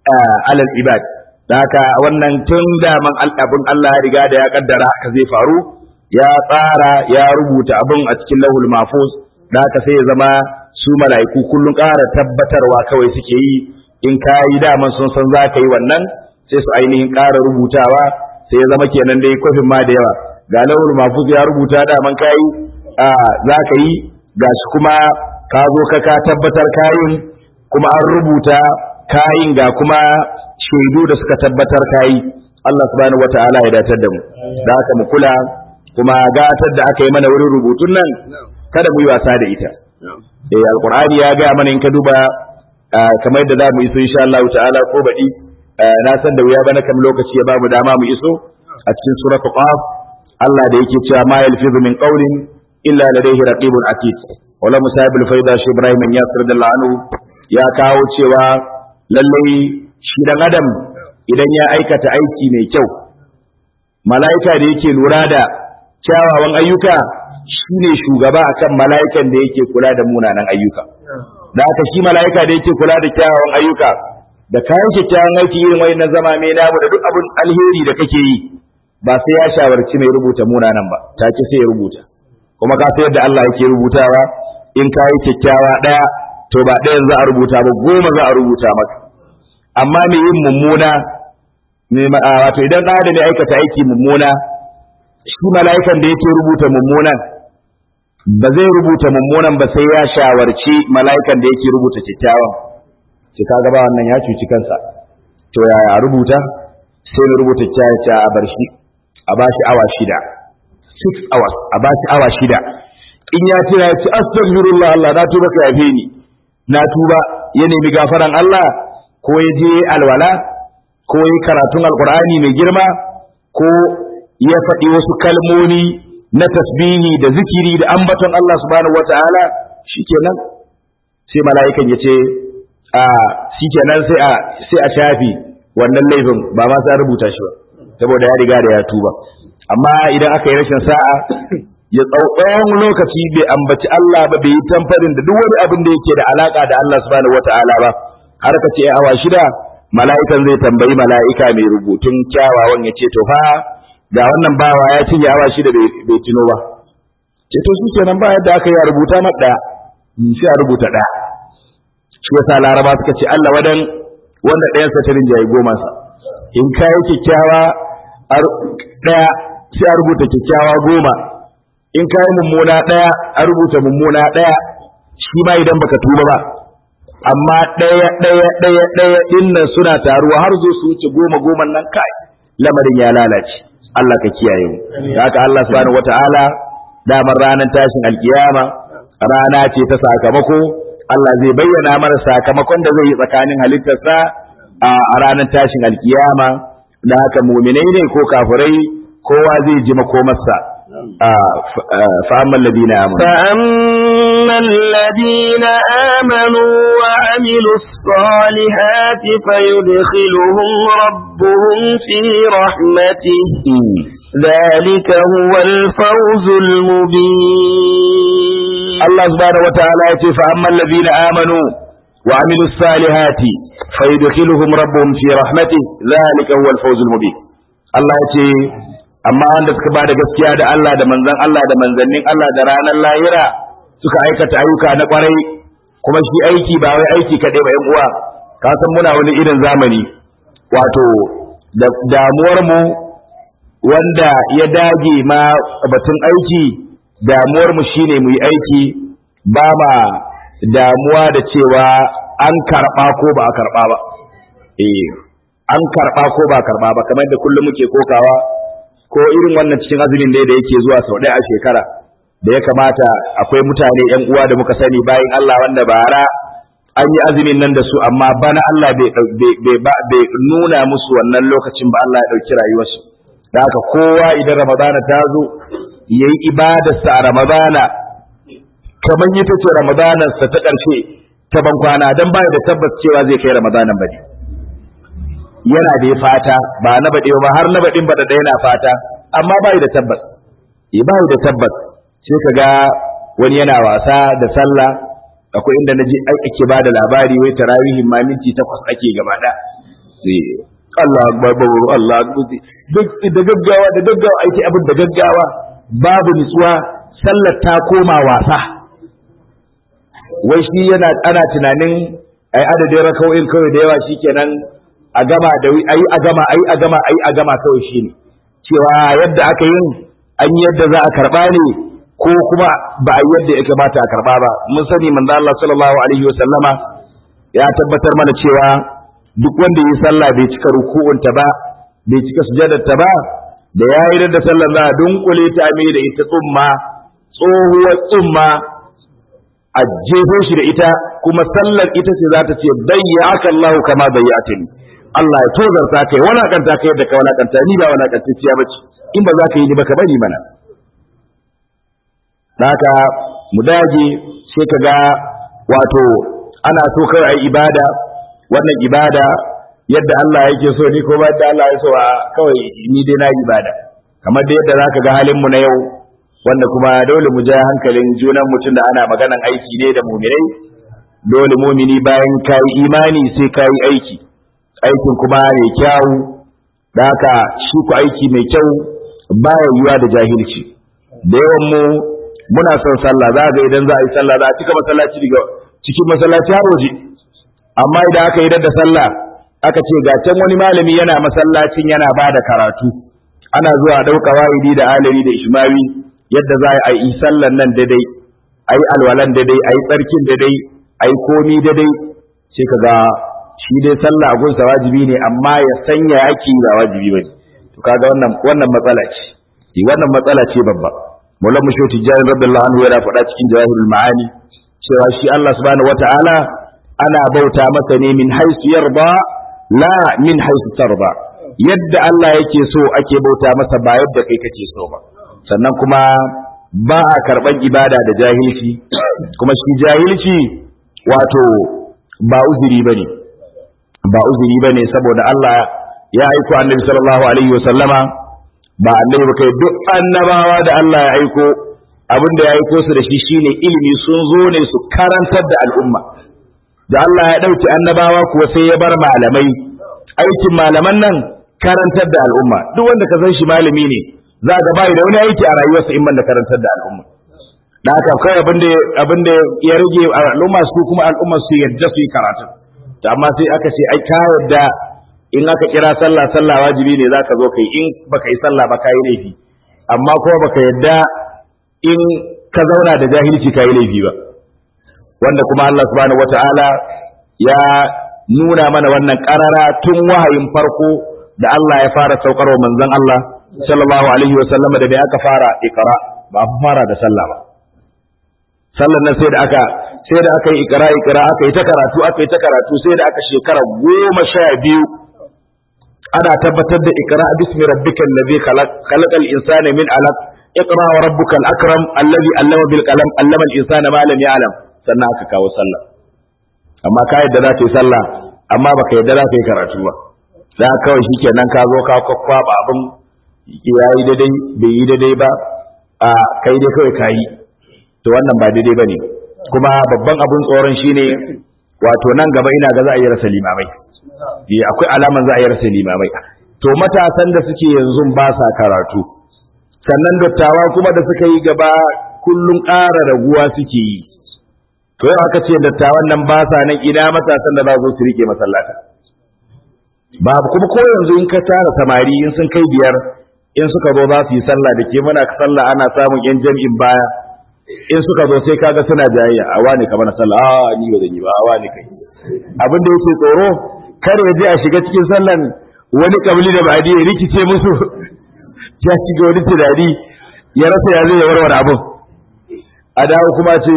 ala al-ibad da haka wannan tun daman abin Allah ya riga da ya kaddara haka zai faru ya tsara ya rubuta abin a cikin lahul mahfuz da haka sai ya zama su mala'iku kullun ƙara tabbatarwa kawai suke yi in ka yi daman sun san za ka yi wannan sai su ainihin ƙara rubutawa sai ya zama kenan dai kofin ma da yawa ga lahul mahfuz ya rubuta daman ka yi za ka yi gashi kuma ka zo ka ka tabbatar kayin kuma an rubuta kayin ga kuma shaidu da suka tabbatar kayi Allah subhanahu wata'ala ya datar da mu da haka mu kula kuma gatar da aka yi mana wurin rubutun nan kada mu yi wasa da ita eh alqur'ani ya ga mana in ka duba kamar yadda za mu iso insha Allah ta'ala ko baɗi na san da wuya bana kam lokaci ya bamu dama mu iso a cikin suratul qaf Allah da yake cewa ma yalfizu min qawlin illa ladayhi raqibun atid wala musabul faida shi Ibrahim ya da anhu ya kawo cewa lallai shi dan adam idan ya aikata aiki mai kyau mala'ika da yake lura da kyawawan ayyuka shine shugaba akan mala'ikan da yake kula da munanan ayyuka da haka shi mala'ika da yake kula da kyawawan ayyuka da kayan kyakkyawan aiki irin wani na zama mai namu da duk abin alheri da kake yi ba sai ya shawarci mai rubuta munanan ba take sai ya rubuta kuma ka san yadda Allah yake rubutawa in ka yi kyakkyawa ɗaya to ba ɗayan za a rubuta ba goma za a rubuta maka amma mai yin mummuna wato idan ɗan adam ya aikata aiki mummuna shi mala'ikan da yake rubuta mummunan ba zai rubuta mummunan ba sai ya shawarci mala'ikan da yake rubuta kyakkyawan sai ka gaba wannan ya cuci kansa to yaya a rubuta sai na rubuta kyakkyawa a bar shi a ba shi awa shida six hours a ba shi awa shida in ya ce ya ce astaghfirullah Allah na tuba ka yafe ni na tuba ya nemi gafaran Allah ko ya je alwala ko ya karatun alqur'ani mai girma ko ya faɗi wasu kalmomi na tasbihi da zikiri da ambaton Allah subhanahu wataala shikenan sai mala'ikan ya ce a shikenan sai a sai a shafi wannan laifin ba ma sai rubuta shi ba saboda ya riga da ya tuba amma idan aka yi rashin sa'a ya tsawon lokaci bai ambaci Allah ba bai yi tamfarin da duk wani abin da yake da alaka da Allah subhanahu wata'ala ba har ka ce awa shida mala'ikan zai tambayi mala'ika mai rubutun kyawawan ya ce to fa ga wannan bawa ya cinye awa shi da bai tuno ba ce to shi kenan ba yadda aka yi a rubuta na ɗaya sai a rubuta ɗaya shi yasa laraba suka ce Allah wadan wanda ɗayan sa ta rinjaye goma sa in ka yi kyakkyawa ɗaya sai a rubuta kyakkyawa goma in ka yi mummuna ɗaya a rubuta mummuna ɗaya shi ma idan baka tuba ba amma ɗaya ɗaya ɗaya ɗaya ɗin nan suna taruwa har zo su wuce goma goma nan kai lamarin ya lalace Allah ka kiyaye mu da haka Allah subhanahu wataala damar ranar tashin alkiyama rana ce ta sakamako Allah zai bayyana mana sakamakon da zai yi tsakanin halittarsa a ranar tashin alkiyama da haka muminai ne ko kafirai kowa zai ji makomarsa فأما الذين آمنوا فأما الذين آمنوا وعملوا الصالحات فيدخلهم ربهم في رحمته ذلك هو الفوز المبين الله سبحانه وتعالى يقول فأما الذين آمنوا وعملوا الصالحات فيدخلهم ربهم في رحمته ذلك هو الفوز المبين الله يقول amma wanda suka ba da gaskiya da Allah da manzan Allah da manzannin Allah da ranar lahira suka aikata ayyuka na kwarai kuma shi aiki ba wai aiki kaɗai ba uwa ka san muna wani irin zamani wato da damuwar mu wanda ya dage ma batun aiki damuwar mu shine mu yi aiki ba ma damuwa da cewa an karɓa ko ba a karɓa ba eh an karɓa ko ba karɓa ba kamar da kullum muke kokawa ko irin wannan cikin azumin da yake zuwa sau ɗaya a shekara da ya kamata akwai mutane yan uwa da muka sani bayan Allah wanda bara an yi azumin nan da su amma bana Allah bai nuna musu wannan lokacin ba Allah ya ɗauki rayuwarsu da haka kowa idan ramadana ta zo ya yi ibadarsa a ramadana kamar ita ce ramadanarsa ta ƙarshe ta bankwana don ba da tabbas cewa zai kai ramadanan ba ne yana da fata ba na baɗe ba har na baɗin baɗaɗa yana fata amma ba da tabbas ya ba da tabbas sai ka ga wani yana wasa da sallah akwai inda na ji ake ba da labari wai tarawihin ma minti takwas ake gaba da Allah akbar babu Allah duk da gaggawa da gaggawa aiki abin da gaggawa babu nutsuwa sallar ta koma wasa wai shi yana ana tunanin ai adadin raka'o'in kawai da yawa shikenan a gama da ayi a gama ayi a gama ayi a gama kawai shine cewa yadda aka yin an yi yadda za a karba ne ko kuma ba a yadda ya kamata a karba ba mun sani manzo Allah sallallahu alaihi wa sallama ya tabbatar mana cewa duk wanda yi sallah bai cika ruku'unta ba bai cika sujadarta ba da yayi da sallar za a dunkule ta mai da ita tsumma tsohuwar tsumma a jefo shi da ita kuma sallar ita ce za ta ce bayyaka Allah kama bayyatani Allah ya tozarta kai walakanta kai yadda ka walakanta ni ba walakantacciya bace in ba za ka yi ni ba ka bari mana haka mu dage sai ka ga wato ana so kawai ai ibada wannan ibada yadda Allah yake so ni ko ba da Allah ya so a kawai ni dai na ibada kamar da yadda zaka ga halin mu na yau wanda kuma dole mu ja hankalin junan mutum da ana maganan aiki ne da muminai dole mumini bayan kayi imani sai kayi aiki aikin kuma mai kyau da haka shi ku aiki mai kyau baya yiwa da jahilci da yawan mu muna son sallah za ga idan za a yi sallah za a cika masallaci daga cikin masallaci har waje amma idan aka yi da sallah aka ce ga can wani malami yana masallacin yana ba da karatu ana zuwa ɗauka wa'idi da alari da ishmawi yadda za a yi sallan nan daidai a yi alwalan daidai a yi tsarkin daidai a yi komi daidai sai ka ga shi dai sallah a gunsa wajibi ne amma ya sanya ake yi ba wajibi ba to kaga wannan wannan matsala ce wannan matsala ce babba Maulan Musho Tijjani radiyallahu anhu yana faɗa cikin Jawahirul Ma'ani cewa shi Allah subhanahu wata'ala ana bauta masa ne min haisu yarda la min haisu tarda yadda Allah yake so ake bauta masa ba yadda kai kake so ba sannan kuma ba a karɓar ibada da jahilci kuma shi jahilci wato ba uzuri bane ba uzuri bane saboda Allah ya aiko Annabi sallallahu alaihi wa sallama ba annabi ba kai duk annabawa da Allah ya aiko abin da ya aiko su da shi shine ilimi sun zo ne su karantar da al'umma da Allah ya ɗauki annabawa kuwa sai ya bar malamai aikin malaman nan karantar da al'umma duk wanda ka san shi malami ne za ga bai da wani aiki a rayuwarsa in da karantar da al'umma da haka kai abin da abin da ya rage al'umma su kuma al'umma su yadda su yi karatu to amma sai aka ce ai ka yadda in aka kira sallah sallah wajibi ne zaka zo kai in baka yi sallah ba kai laifi amma kuma baka yadda in ka zauna da jahilci kai laifi ba wanda kuma Allah subhanahu wataala ya nuna mana wannan karara tun wahayin farko da Allah ya fara saukarwa manzon Allah sallallahu alaihi wa sallam da bai aka fara ikra ba a fara da sallah ba sallan nan sai da aka sai da aka yi ikra ikra aka yi ta karatu aka yi ta karatu sai da aka shekara goma sha biyu ana tabbatar da ikra bismi rabbikal ladhi khalaq khalaqal insana min alaq iqra wa rabbukal akram alladhi allama bil qalam allama al insana ma lam ya'lam sannan aka kawo sallah amma ka yadda za ka yi sallah amma baka yadda za ka yi karatu ba za kawai shikenan ka zo ka kwakwaba abin ya yi daidai bai yi daidai ba a kai dai kawai ka yi to wannan ba daidai ba ne kuma babban abin tsoron shine wato nan gaba ina ga za a yi rasa limamai eh akwai alaman za a yi rasa limamai to matasan da suke yanzu ba sa karatu sannan dattawa kuma da suka yi gaba kullum ƙara raguwa suke yi to yau aka ce dattawan nan ba sa nan ina matasan da za su su rike masallata babu kuma ko yanzu in ka tara samari in sun kai biyar in suka zo za su yi sallah da ke muna sallah ana samun yan jam'in baya in suka zo sai kaga suna jayayya a wani ka mana sallah a ni ba zan yi ba a wani kai abin da yake tsoro kar ya je a shiga cikin sallan wani kabili da ba'adi ya rikice musu ya shiga wani tunani ya rasa ya zai ya warware abin a dawo kuma ce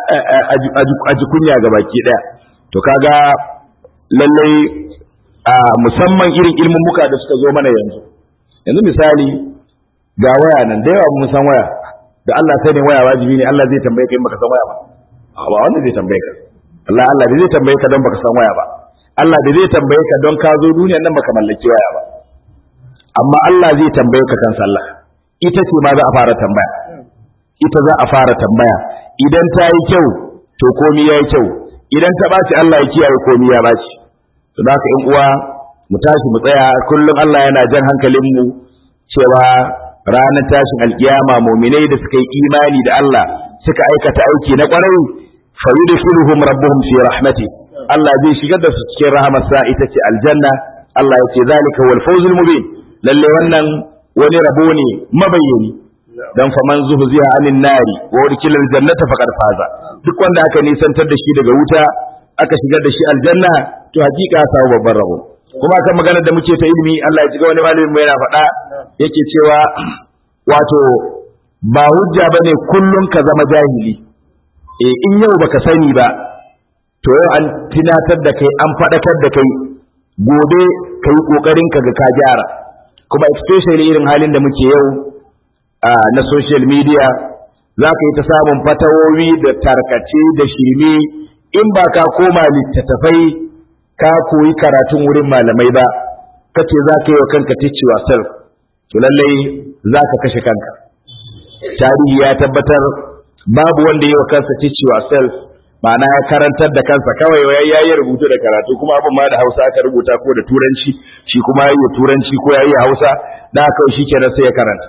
a ji kunya ga baki daya to kaga lallai a musamman irin ilmin muka da suka zo mana yanzu yanzu misali ga waya nan da yawa mun san waya da Allah sai ne waya wajibi ne Allah zai tambaye ka in baka san waya ba a ba wanda zai tambaye ka Allah Allah bai zai tambaye ka don baka san waya ba Allah bai zai tambaye ka don ka zo duniyar nan baka mallaki waya ba amma Allah zai tambaye ka kan sallah ita ce ma za a fara tambaya ita za a fara tambaya idan ta yi kyau to komi ya yi kyau idan ta ɓaci Allah ya kiyaye komi ya ɓaci to da haka ƴan uwa mu tashi mu tsaya kullum Allah yana jan hankalin mu cewa ranar tashin alkiyama muminai da suka yi imani da Allah suka aikata aiki na kwarai fa yudkhiluhum rabbuhum fi rahmati Allah zai shigar da su cikin rahamarsa ita ce aljanna Allah ya ce zalika wal fawzul mubin lalle wannan wani rabo ne mabayyani dan faman zuhziya anin nari wa udkila aljannata faqad faza duk wanda aka nisantar da shi daga wuta aka shigar da shi aljanna to hakika ya samu babban rabo kuma kan maganar da muke ta ilimi Allah ya ji wani malamin mu yana faɗa yake cewa wato ba hujja bane kullun ka zama jahili eh in yau baka sani ba to yau an tunatar da kai an faɗakar da kai gobe kai kokarin ka ga ka gyara kuma especially irin halin da muke yau na social media za ka yi ta samun fatawowi da tarkace da shirme in ba ka koma littattafai ka koyi karatun wurin malamai ba ka ce za ka yi wa kanka teach yourself to lallai za ka kashe kanka tarihi ya tabbatar babu wanda yi wa kansa teach yourself ma'ana ya karantar da kansa kawai ya yi rubutu da karatu kuma abin ma da hausa aka rubuta ko da turanci shi kuma ya yi turanci ko ya yi hausa da kawai shi kenan sai ya karanta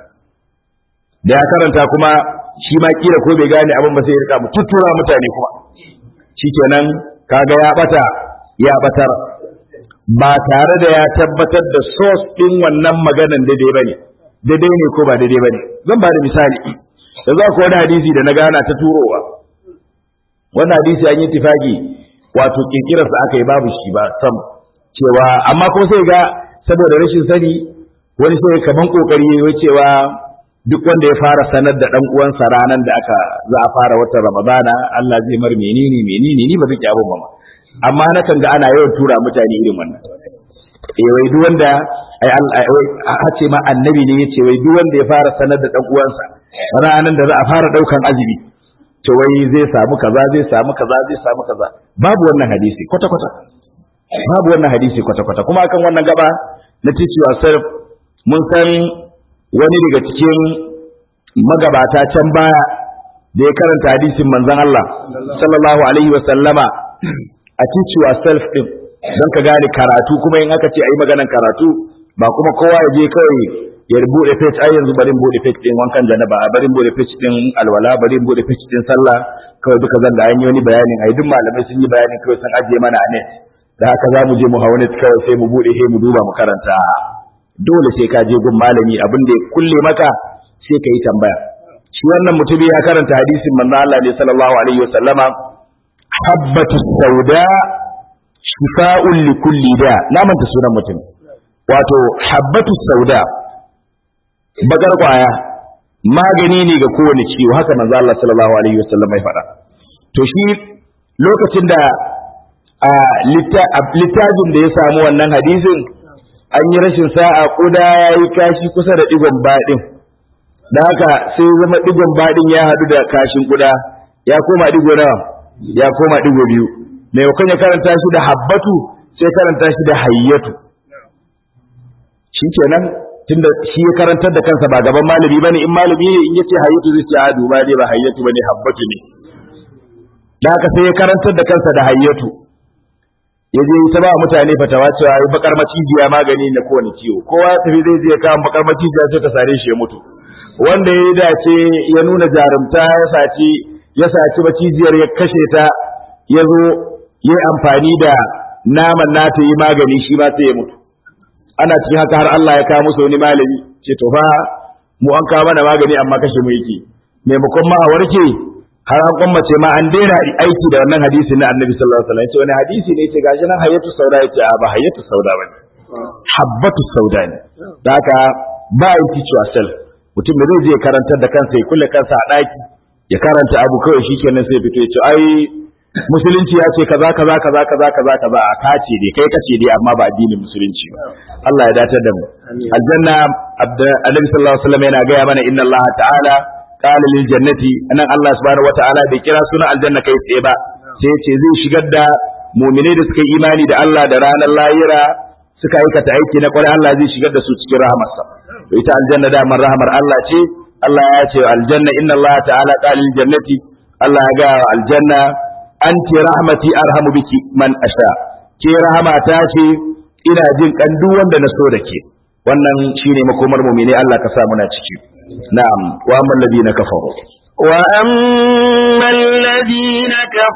da ya karanta kuma shi ma kila ko bai gane abin ba sai ya rika mu tuttura mutane kuma shikenan kaga ya bata ya batar ba tare da ya tabbatar da source din wannan maganan daidai bane daidai ne ko ba daidai bane zan ba da misali da za ku wani hadisi da na gana ta turowa wannan hadisi an yi tifaki wato kirkirarsa aka yi babu shi ba sam cewa amma kuma sai ga saboda rashin sani wani sai kaman kokari yayi cewa duk wanda ya fara sanar da dan uwansa ranan da aka za a fara watan Ramadana Allah zai mar menene menene ni ba zai abun ba amma na kan ga ana yawan tura mutane irin wannan eh wai duk wanda ai Allah a ce ma annabi ne yace wai duk wanda ya fara sanar da dan uwansa ranan da za a fara daukan azumi to wai zai samu kaza zai samu kaza zai samu kaza babu wannan hadisi kwata kwata babu wannan hadisi kwata kwata kuma akan wannan gaba na teach yourself mun san wani daga cikin magabata can baya da ya karanta hadisin manzon Allah sallallahu alaihi wa sallama a teach yourself din don ka gane karatu kuma in aka ce ayi maganan karatu ba kuma kowa ya je kawai ya bude page ai yanzu bari bude page din wankan janaba bari bude page din alwala bari bude page din sallah kawai duka zan da an yi wani bayanin ai duk malamai sun yi bayanin kawai sun ajiye mana a net da haka za mu je mu hawa net kawai sai mu bude sai mu duba mu karanta dole sai ka je gun malami abin da ya kulle maka sai ka yi tambaya shi wannan mutumi ya karanta hadisin manzo Allah ne sallallahu alaihi wa sallama habbatu sauda shifa'un li kulli da na manta sunan mutum wato habbatu sauda bakar kwaya magani ne ga kowane ciwo haka manzo Allah sallallahu alaihi wa sallama ya faɗa to shi lokacin da a littafin da ya samu wannan hadisin an yi rashin sa'a kuda ya yi kashi kusa da digon baɗin da haka sai zama digon baɗin ya haɗu da kashin kuda ya koma digo nawa ya koma digo biyu maimakon ya karanta shi da habbatu sai karanta shi da hayyatu shi kenan tunda shi ya karantar da kansa ba gaban malami bane in malami ne in yace hayyatu zai ce a duba dai ba hayyatu bane habbatu ne da haka sai ya karantar da kansa da hayyatu ya je ta ba mutane fatawa cewa ai bakar macijiya magani na kowane ciwo kowa ya tafi zai je kawo bakar macijiya sai ta sare shi ya mutu wanda ya dace ya nuna jarumta ya saci ya saci macijiyar ya kashe ta ya zo ya amfani da naman nata yi magani shi ma sai ya mutu ana cikin haka har Allah ya kawo musu wani malami ce to fa mu an kawo mana magani amma kashe mu yake maimakon ma a warke har an kwammace ma an daina aiki da wannan hadisi na annabi sallallahu alaihi wasallam ce wani hadisi ne ce gashi nan hayyatu sauda yace a ba hayyatu sauda bane habbatu sauda ne da haka ba yin teach yourself mutum da zai je karantar da kansa ya kulle kansa a daki ya karanta abu kawai shikenan sai fito ya ce ai musulunci ya ce kaza kaza kaza kaza kaza kaza a kace dai kai kace dai amma ba addinin musulunci ba Allah ya datar da mu aljanna annabi sallallahu alaihi wasallam yana gaya mana inna Allah ta'ala qala lil jannati anan Allah subhanahu wataala bai kira sunan aljanna kai tsaye ba sai ya ce zai shigar da mu'minai da suka yi imani da Allah da ranar lahira suka aikata aiki na kwarai Allah zai shigar da su cikin rahamarsa to ita aljanna da man rahamar Allah ce Allah ya ce aljanna inna Allah ta'ala qala lil jannati Allah ya ga aljanna anti rahmati arhamu biki man asha ke rahmata ce ina jin kan duk wanda na so da ke wannan shine makomar mu'mini Allah ka sa muna ciki na'am wa amman ladina kafaru wa amman ladina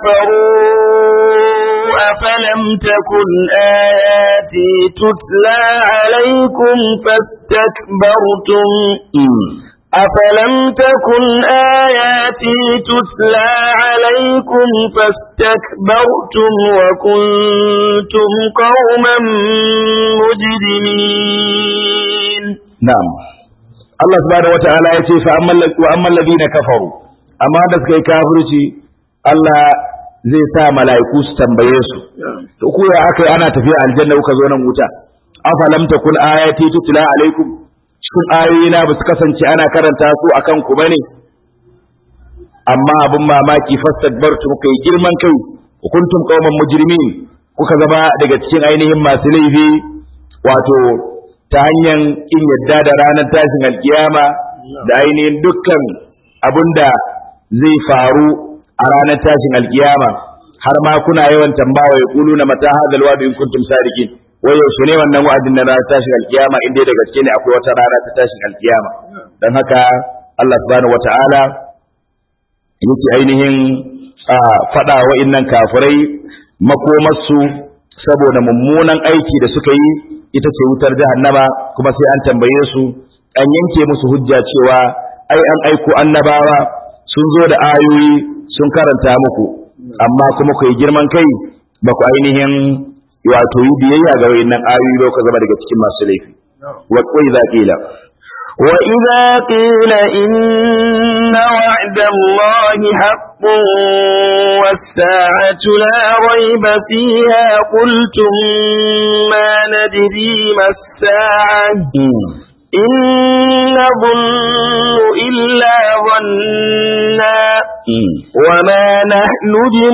kafaru afalam takun ayati tutla alaykum fastakbartum أفلم تكن آياتي تتلى عليكم فاستكبرتم وكنتم قوما مجرمين نعم الله سبحانه وتعالى يقول فأما الذين كفروا أما دسك كافرتي الله zai sa mala'iku su tambaye su to ku ya aka ana tafiya aljanna kuka zo nan wuta afalam takun ayati tutla alaikum cikin ayoyina ba su kasance ana karanta su a kanku ba ne, amma abin mamaki fastakbartu muka yi girman kai, hukuntum kauman mujrimin kuka zama daga cikin ainihin masu laifi wato ta hanyar in yadda da ranar tashin alkiyama da ainihin dukkan abin da zai faru a ranar tashin alkiyama har ma kuna yawan tambawa ya kulu na mata hadal wa'du in kuntum sadiqin wai yaushe ne wannan wa'adin na ranar tashin alkiyama inda da gaske ne akwai wata rana ta tashin alkiyama don haka Allah subhanahu wata'ala yake ainihin faɗa wa'innan kafirai makomarsu saboda mummunan aiki da suka yi ita ce wutar jahannama kuma sai an tambaye su an yanke musu hujja cewa ai an aiko annabawa sun zo da ayoyi sun karanta muku amma kuma ku yi girman kai ba ku ainihin wato yi biyayya ga wayannan ayoyi ba ku zama daga cikin masu laifi wa idza qila wa idza qila inna wa'da allahi haqqun was-sa'atu la rayba fiha qultum ma nadri mas-sa'a إن نظن إلا ظنا وما نحن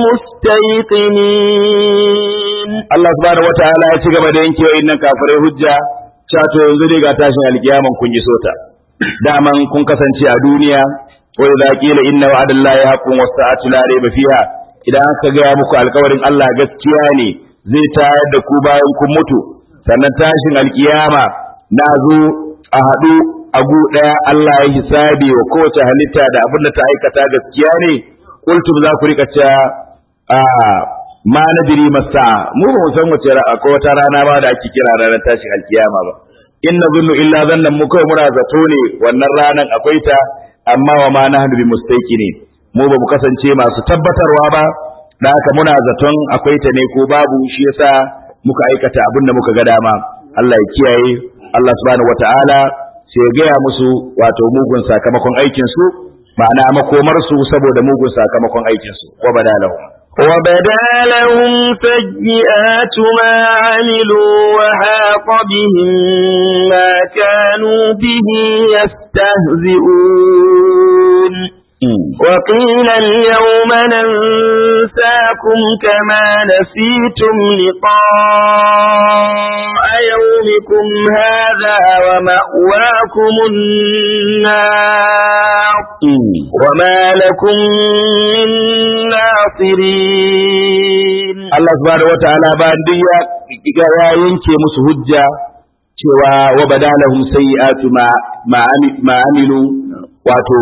بمستيقنين Allah subhanahu wataala ya ci gaba da yanke wa innan kafirai hujja cewa to yanzu dai ga tashin alkiyaman kun yi sota daman kun kasance a duniya wa idza qila inna wa'dallahi haqqun was sa'atu la rayba fiha idan aka ga muku alkawarin Allah gaskiya ne zai tayar da ku bayan kun mutu sannan tashin alkiyama na zo a haɗu a gu ɗaya Allah ya hisabi wa kowace halitta da abin da ta aikata gaskiya ne kultum za ku rika cewa a ma nadiri masa mu ba mu san wace akwai wata rana ba da ake kira ranar tashin alkiyama ba in na zunnu illa zannan mu kawai muna zato ne wannan ranan akwai ta amma wa ma nahnu bi mustaqini mu ba mu kasance masu tabbatarwa ba da haka muna zaton akwai ta ne ko babu shi yasa muka aikata abin da muka ga dama Allah ya kiyaye Allah subhanahu wataala sai ya gaya musu wato mugun sakamakon aikin su ma'ana makomar su saboda mugun sakamakon aikin su wa badalahum وبدا لهم سيئات ما عملوا وحاق بهم ما كانوا به يستهزئون وقيل اليوم ننساكم كما نسيتم لقاء يومكم هذا ومأواكم النار وما لكم من ناصرين Allah subhanahu wataala bayan duk ya ya yanke musu hujja cewa wa badalahum sayyi'atu ma ma amilu wato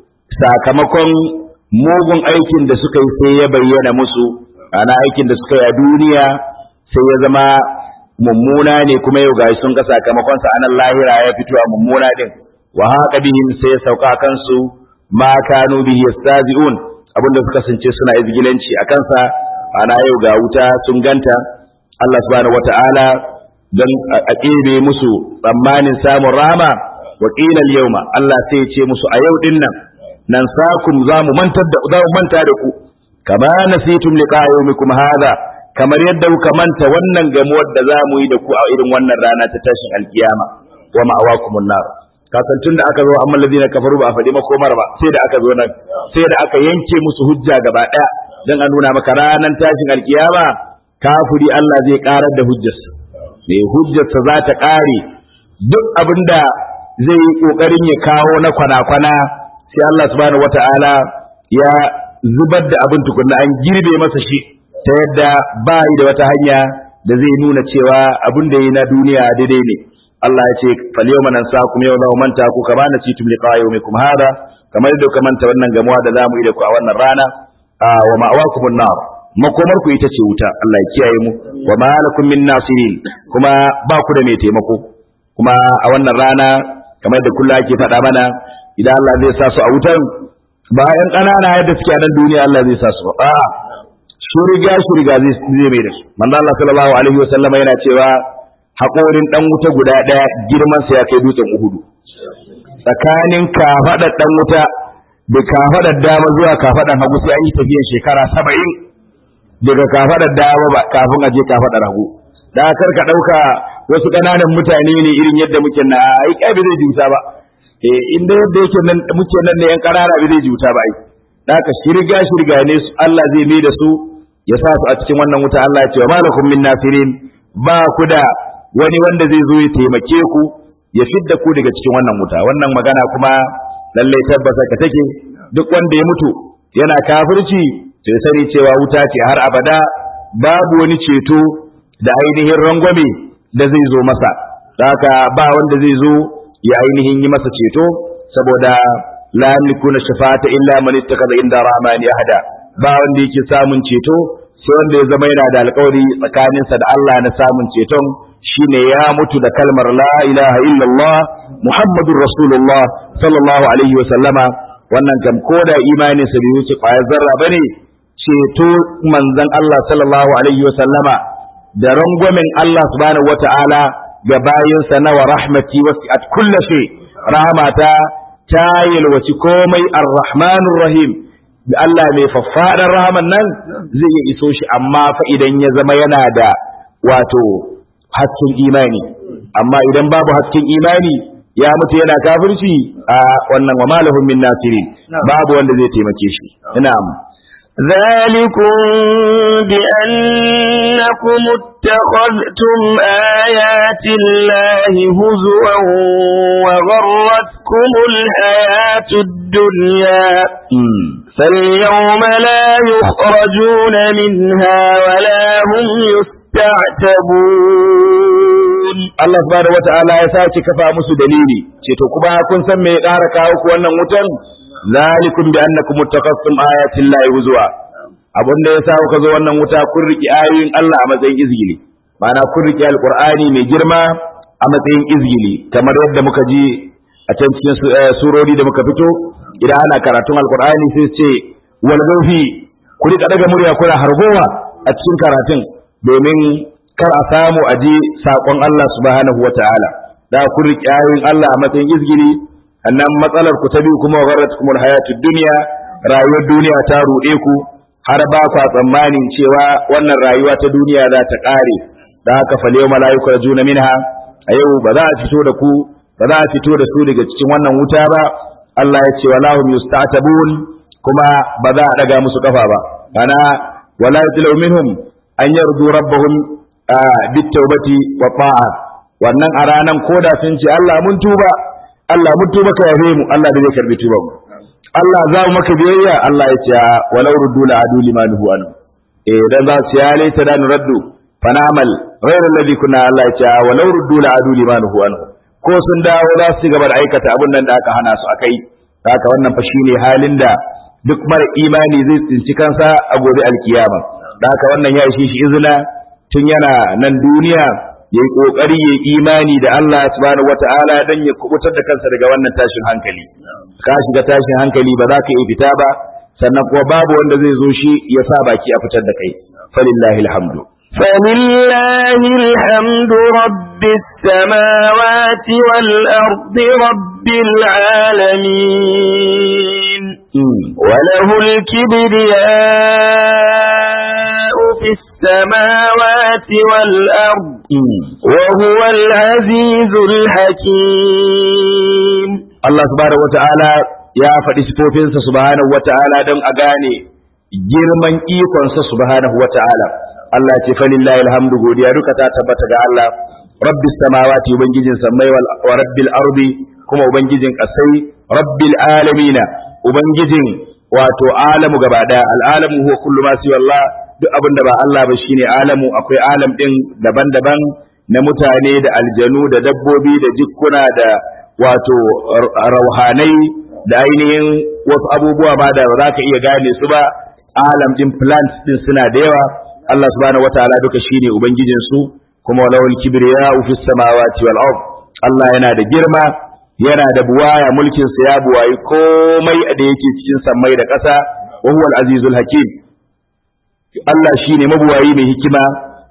sakamakon mugun aikin da suka yi sai ya bayyana musu ana aikin da suka yi a duniya sai ya zama mummuna ne kuma yau gashi sun ga sakamakon sa anan lahira ya fito a mummuna din wa haka bihim sai ya sauka kansu ma kanu bihi yastazi'un abinda suka sance suna izgilanci a kansa ana yau ga wuta sun ganta Allah subhanahu wata'ala don a ƙebe musu tsammanin samun rama wa qila yawma Allah sai ya ce musu a yau din nan nan sakum za mu mantar da za mu manta da ku kama nasitum liqa yawmikum hadha kamar yadda kuka manta wannan gamuwar da za mu yi da ku a irin wannan rana ta tashin alkiyama wa ma'awakumun nar kasantun da aka zo amma ladina kafaru ba a faɗi makomar ba sai da aka zo nan sai da aka yanke musu hujja gaba ɗaya dan a nuna maka ranar tashin alkiyama kafiri Allah zai karar da hujjarsa mai hujjarsa za ta ƙare duk abinda zai yi ƙoƙarin ya kawo na kwana-kwana sai Allah subhanahu wata'ala ya zubar da abin tukunna an girbe masa shi ta yadda ba yi da wata hanya da zai nuna cewa abin da yi na duniya daidai ne Allah ya ce falyawma nansakum yawma manta ku kama nasitum liqa yawmikum hada kamar da ka manta wannan gamuwa da zamu yi da ku a wannan rana wa ma'awakumun nar makomar ku ita ce wuta Allah ya kiyaye mu wa ma lakum min nasirin kuma ba ku da mai taimako kuma a wannan rana kamar da kullu ake faɗa mana idan Allah zai sa su a wutan ba ƴan ƙanana yadda suke a nan duniya Allah zai sa su ba a'a shuriga shuriga zai zai mai da su manzo Allah sallallahu alaihi wasallam yana cewa haƙorin dan wuta guda ɗaya girman sa ya kai dutsen Uhudu tsakanin kafaɗar dan wuta da kafaɗar dama zuwa kafaɗar hagu sai an yi tafiyar shekara saba'in daga kafaɗar dama ba kafin a je kafaɗar hagu da kar ka ɗauka wasu ƙananan mutane ne irin yadda muke na ai kai bai zai juta ba eh inda yadda yake nan muke nan ne yan ƙanana bai zai juta ba ai da ka shirga shirga ne su Allah zai mai da su ya sa su a cikin wannan wuta Allah ya ce wa malakum min nasirin ba ku da wani wanda zai zo ya taimake ku ya fidda ku daga cikin wannan wuta wannan magana kuma lallai tabbata ka take duk wanda ya mutu yana kafirci to ya sani cewa wuta ce har abada babu wani ceto da ainihin rangwame da zai zo masa haka ba wanda zai zo ya ainihin yi masa ceto saboda la yamlikuna shafa'ata illa man ittakhadha inda rahmani ahada ba wanda yake samun ceto sai wanda ya zama yana da alƙawari tsakaninsa da Allah na samun ceton shine ya mutu da kalmar la ilaha illallah muhammadur rasulullah sallallahu alaihi wa sallama wannan kam koda imanin sa bai wuce kwayar zarra bane ceto manzon Allah sallallahu alaihi wa sallama da rangwamen Allah subhanahu wata'ala ga bayinsa na wa rahmati wasi'at kulli shay rahmata ta yalwaci komai ar-rahmanur rahim da Allah mai faffaɗar rahaman nan zai iya iso shi amma fa idan ya zama yana da wato hasken imani amma idan babu hasken imani ya mutu yana kafirci a wannan wa malahum min nasirin babu wanda zai taimake shi na'am ذلكم بأنكم اتخذتم آيات الله هزوا وغرتكم الحياة الدنيا فاليوم لا يخرجون منها ولا هم يستعتبون Allah subhanahu wata'ala ya sake kafa musu dalili ce to kuma kun san me ya ƙara kawo ku wannan wutan zalikum bi annakum muttaqassum ayatin lahi huzwa abin da yasa kuka zo wannan wuta kun riki ayoyin Allah a matsayin izgili ma'ana kun riki alqur'ani mai girma a matsayin izgili kamar yadda muka ji a can cikin surori da muka fito idan ana karatun alqur'ani sai su ce wal gaufi ku rika daga murya kuna hargowa a cikin karatun domin kar a samu a ji saƙon Allah subhanahu wa ta'ala da ku riƙe ayoyin Allah a matsayin izgiri annan matsalar ku ta biyu kuma gharat kumul hayatud dunya rayuwar duniya ta ruɗe ku har ba ku tsammanin cewa wannan rayuwa ta duniya za ta ƙare da haka fal yau mala'iku rajuna minha a yau ba za a fito da ku ba za a fito da su daga cikin wannan wuta ba Allah ya ce walahum yustatabun kuma ba za a daga musu kafa ba ana wala yatlu minhum an yardu rabbahum bitawbati wa ta'a wannan a ranan koda sun ce Allah mun tuba Allah mun tuba ka yafe mu Allah da zai karbi tuban mu Allah za mu maka biyayya Allah ya ce walau ruddu la adu limanuhu an eh dan za su ya laita da nuraddu fanamal ghayra alladhi kunna Allah ya ce walau ruddu la adu limanuhu an ko sun dawo za su gaba da aikata abin nan da aka hana su akai haka wannan fa shine halin da duk mara imani zai tsinci kansa a gobe alkiyama da haka wannan ya ishe shi izina tun yana nan duniya ya yi ƙoƙari ya yi imani da Allah subhanahu wata'ala don ya kubutar da kansa daga wannan tashin hankali ka shiga tashin hankali ba za ka iya fita ba sannan kuma babu wanda zai zo shi ya sa baki a fitar da kai falillahi alhamdu فلله الحمد رب السماوات والأرض رب العالمين وله الكبرياء في السماوات والأرض وهو العزيز الحكيم الله سبحانه وتعالى يا faɗi sifofinsa subhanahu wata'ala don a gane girman ikonsa subhanahu wata'ala Allah ce falillahi alhamdu godiya duka ta tabbata ga Allah rabbis samawati ubangijin sammai wa rabbil ardi kuma ubangijin kasai rabbil alamina ubangijin wato alamu gaba daya al'alamu huwa kullu ma siwa Allah duk abin da ba Allah ba shine alamu akwai alam din daban-daban na mutane da aljanu da dabbobi da jikkuna da wato rauhanai da ainihin wasu abubuwa ba da za ka iya gane su ba alam din plants din suna da yawa Allah subhanahu wataala duka shine ubangijin su kuma walawul kibriya fi samawati wal ard Allah yana da girma yana da buwaya mulkin sa ya buwayi komai da yake cikin sammai da ƙasa wa huwal azizul hakim Allah shine mabuwayi mai hikima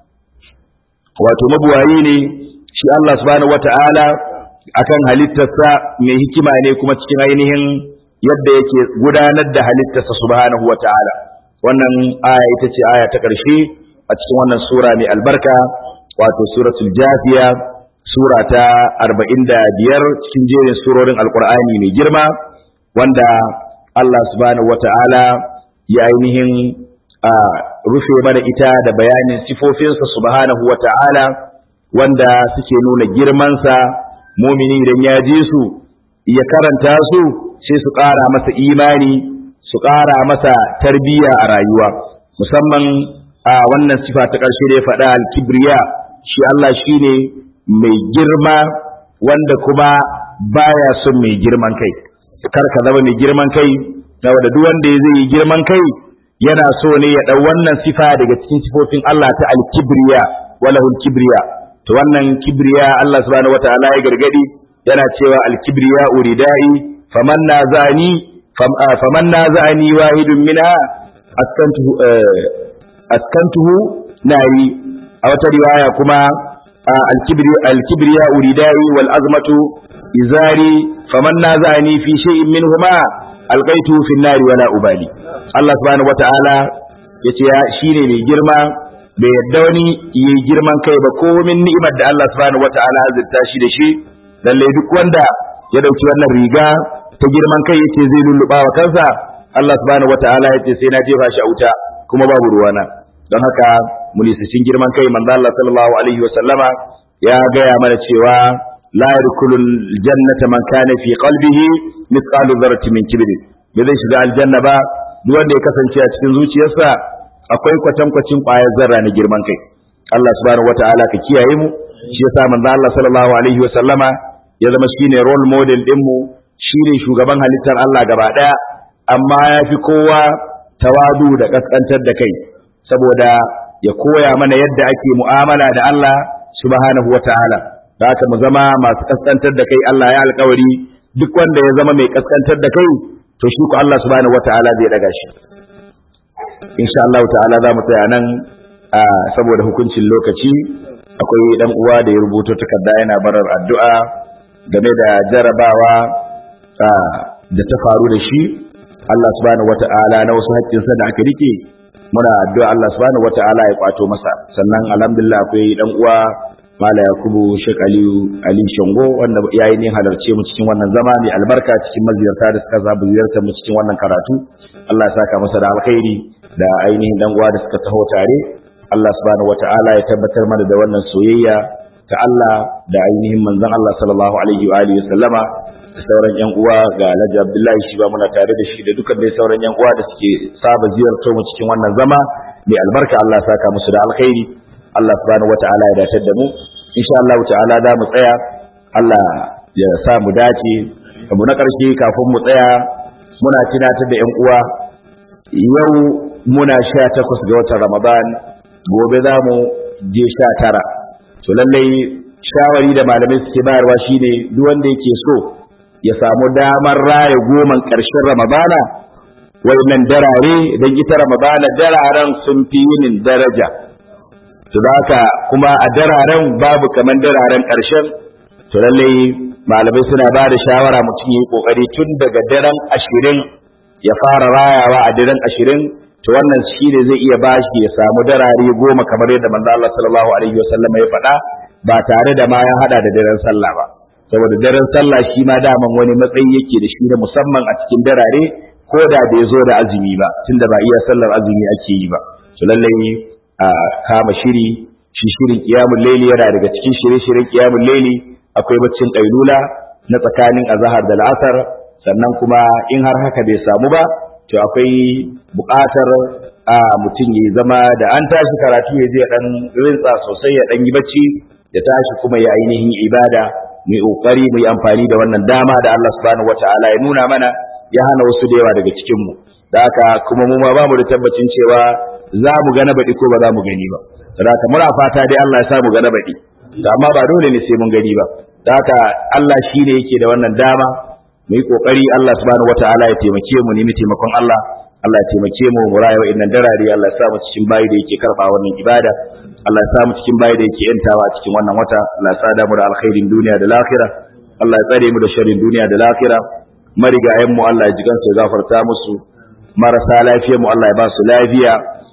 wato mabuwayi ne shi Allah subhanahu wataala akan halittarsa mai hikima ne kuma cikin ainihin yadda yake gudanar da halittarsa subhanahu wataala wannan aya ita ce aya ta ƙarshe a cikin wannan sura mai albarka wato suratul jafiya sura ta arba'in da biyar cikin jerin surorin alkur'ani mai girma wanda Allah subhanahu wata'ala ya ainihin a rufe mana ita da bayanin sifofinsa subhanahu wata'ala wanda suke nuna girmansa mumini idan ya ji su ya karanta su sai su ƙara masa imani su ƙara masa tarbiyya a rayuwa musamman a wannan sifa ta ƙarshe da ya faɗa alkibriya shi Allah shi ne mai girma wanda kuma baya son mai girman kai kar ka zama mai girman kai saboda duk wanda zai yi girman kai yana so ne ya ɗau wannan sifa daga cikin sifofin Allah ta alkibriya walahul kibriya to wannan kibriya Allah subhanahu wataala ya gargadi yana cewa alkibriya uridai faman nazani faman nazani wahidun minha askantuhu askantuhu nari a wata riwaya kuma alkibriya uridai wal azmatu izari faman nazani fi shay'in minhuma alqaitu fi nari wala ubali Allah subhanahu wataala yace ya shine mai girma bai yadda wani yi girman kai ba komin ni'imar da Allah subhanahu wataala azurta shi da shi lalle duk wanda ya dauki wannan riga ta girman kai yace zai lulluba wa kansa Allah subhanahu wataala yace sai na jefa shi a wuta kuma babu ruwana don haka munisicin girman kai manzo Allah sallallahu alaihi wa sallama ya gaya mana cewa la yadkhulul jannata man kana fi qalbihi mithqalu dharratin min kibr bai zai shiga aljanna ba duk wanda ya kasance a cikin zuciyarsa akwai kwatankwacin ƙwayar zarra na girman kai Allah subhanahu wataala ka kiyaye mu shi yasa manzo Allah sallallahu alaihi wa sallama ya zama shine role model din mu shine shugaban halittar Allah gaba daya amma ya fi kowa tawadu da kaskantar da kai saboda ya koya mana yadda ake mu'amala da Allah subhanahu wa ta'ala da haka mu zama masu kaskantar da kai Allah ya alkawari duk wanda ya zama mai kaskantar da kai to shi ko Allah subhanahu wa ta'ala zai daga shi insha Allah ta'ala za mu tsaya nan saboda hukuncin lokaci akwai dan uwa da ya rubuto takarda yana barar addu'a game da jarabawa da ta faru da shi Allah subhanahu wata'ala na wasu haƙƙinsa da aka rike muna addu'a Allah subhanahu wata'ala ya kwato masa sannan alhamdulillah akwai dan uwa Mala Yakubu Sheikh Aliyu Ali Shango wanda ya yi ne halarce mu cikin wannan zama mai albarka cikin maziyarta da suka zabi ziyartar mu cikin wannan karatu Allah ya saka masa da alkhairi da ainihin dan uwa da suka taho tare Allah subhanahu wata'ala ya tabbatar mana da wannan soyayya ta Allah da ainihin manzon Allah sallallahu alaihi wa alihi sallama da sauran yan uwa ga Alhaji Abdullahi shi ba muna tare da shi da dukkan dai sauran yan uwa da suke saba ziyartar mu cikin wannan zama mai albarka Allah ya saka musu da alkhairi Allah subhanahu wata'ala ya dace da mu insha Allah ta'ala za mu tsaya Allah ya sa mu dace abu na ƙarshe kafin mu tsaya muna tunatar da yan uwa yau muna sha takwas ga watan Ramadan gobe za mu je sha tara to lallai shawari da malamai suke bayarwa shine duk wanda yake so ya samu damar raya goman ƙarshen ramadana wayannan darare don ita ramadana dararen sun fi yinin daraja to haka kuma a dararen babu kaman dararen ƙarshen to lallai malamai suna ba da shawara mutum yi kokari tun daga daren ashirin ya fara rayawa a daren ashirin to wannan shi ne zai iya bashi ya samu darare goma kamar yadda manzo Allah sallallahu alaihi wasallam ya faɗa ba tare da ma ya hada da daren sallah ba saboda daren sallah shi ma daman wani matsayi yake da shi da musamman a cikin darare ko da bai zo da azumi ba tunda ba iya sallar azumi ake yi ba to lallai a kama shiri shi shirin qiyamul layli yana daga cikin shirye-shiryen qiyamul layli akwai baccin kailula na tsakanin azhar da al'asar sannan kuma in har haka bai samu ba to akwai buƙatar a mutum ya zama da an tashi karatu ya je dan rinsa sosai ya dan yi bacci ya tashi kuma ya ainihin ibada mu yi kokari mu yi amfani da wannan dama da Allah subhanahu wataala ya nuna mana ya hana wasu da yawa daga cikin mu da haka kuma mu ma bamu da tabbacin cewa za mu ga na baɗi ko ba za mu gani ba da haka muna fata dai Allah ya sa mu ga na baɗi amma ba dole ne sai mun gani ba da haka Allah shine yake da wannan dama mu yi kokari Allah subhanahu wataala ya taimake mu nemi taimakon Allah Allah ya taimake mu mu rayuwa innan darare Allah ya sa mu cikin bayi da yake karba wannan ibada Allah ya sa mu cikin bayi da yake yantawa a cikin wannan wata Allah ya sada mu da alkhairin duniya da lahira Allah ya tsare mu da sharrin duniya da lahira marigayen mu Allah ya ji gansu ya gafarta musu marasa lafiyar mu Allah ya ba su lafiya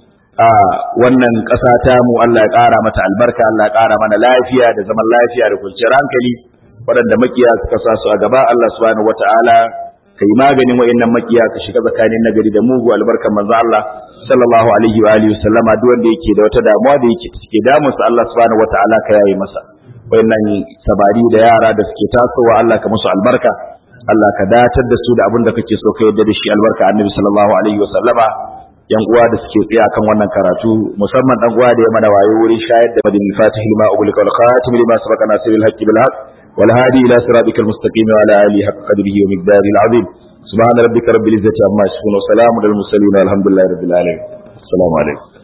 a wannan ƙasa ta mu Allah ya ƙara mata albarka Allah ya ƙara mana lafiya da zaman lafiya da kwanciyar hankali waɗanda makiya suka sa su a gaba Allah subhanahu wata'ala kai maganin wa'annan makiya ka shiga tsakanin nagari da mugu albarkan manzo Allah sallallahu alaihi wa alihi wasallama duk wanda yake da wata damuwa da yake take damun sa Allah subhanahu wata'ala ka yayi masa wa'annan sabari da yara da suke tasowa Allah ka musu albarka Allah ka datar da su da abin da kake so ka yadda da shi albarka annabi sallallahu alaihi wasallama yan uwa da suke tsaya kan wannan karatu musamman dan uwa da ya mana wayo wurin shayar da madin fatihil ma ubulika wal khatim lima sabaqa nasiril haqqi bil haqq والهادي إلى صراطك المستقيم وعلى آله حق قدره ومقداره العظيم سبحان ربك رب العزة عما يصفون وسلام على المرسلين والحمد لله رب العالمين السلام عليكم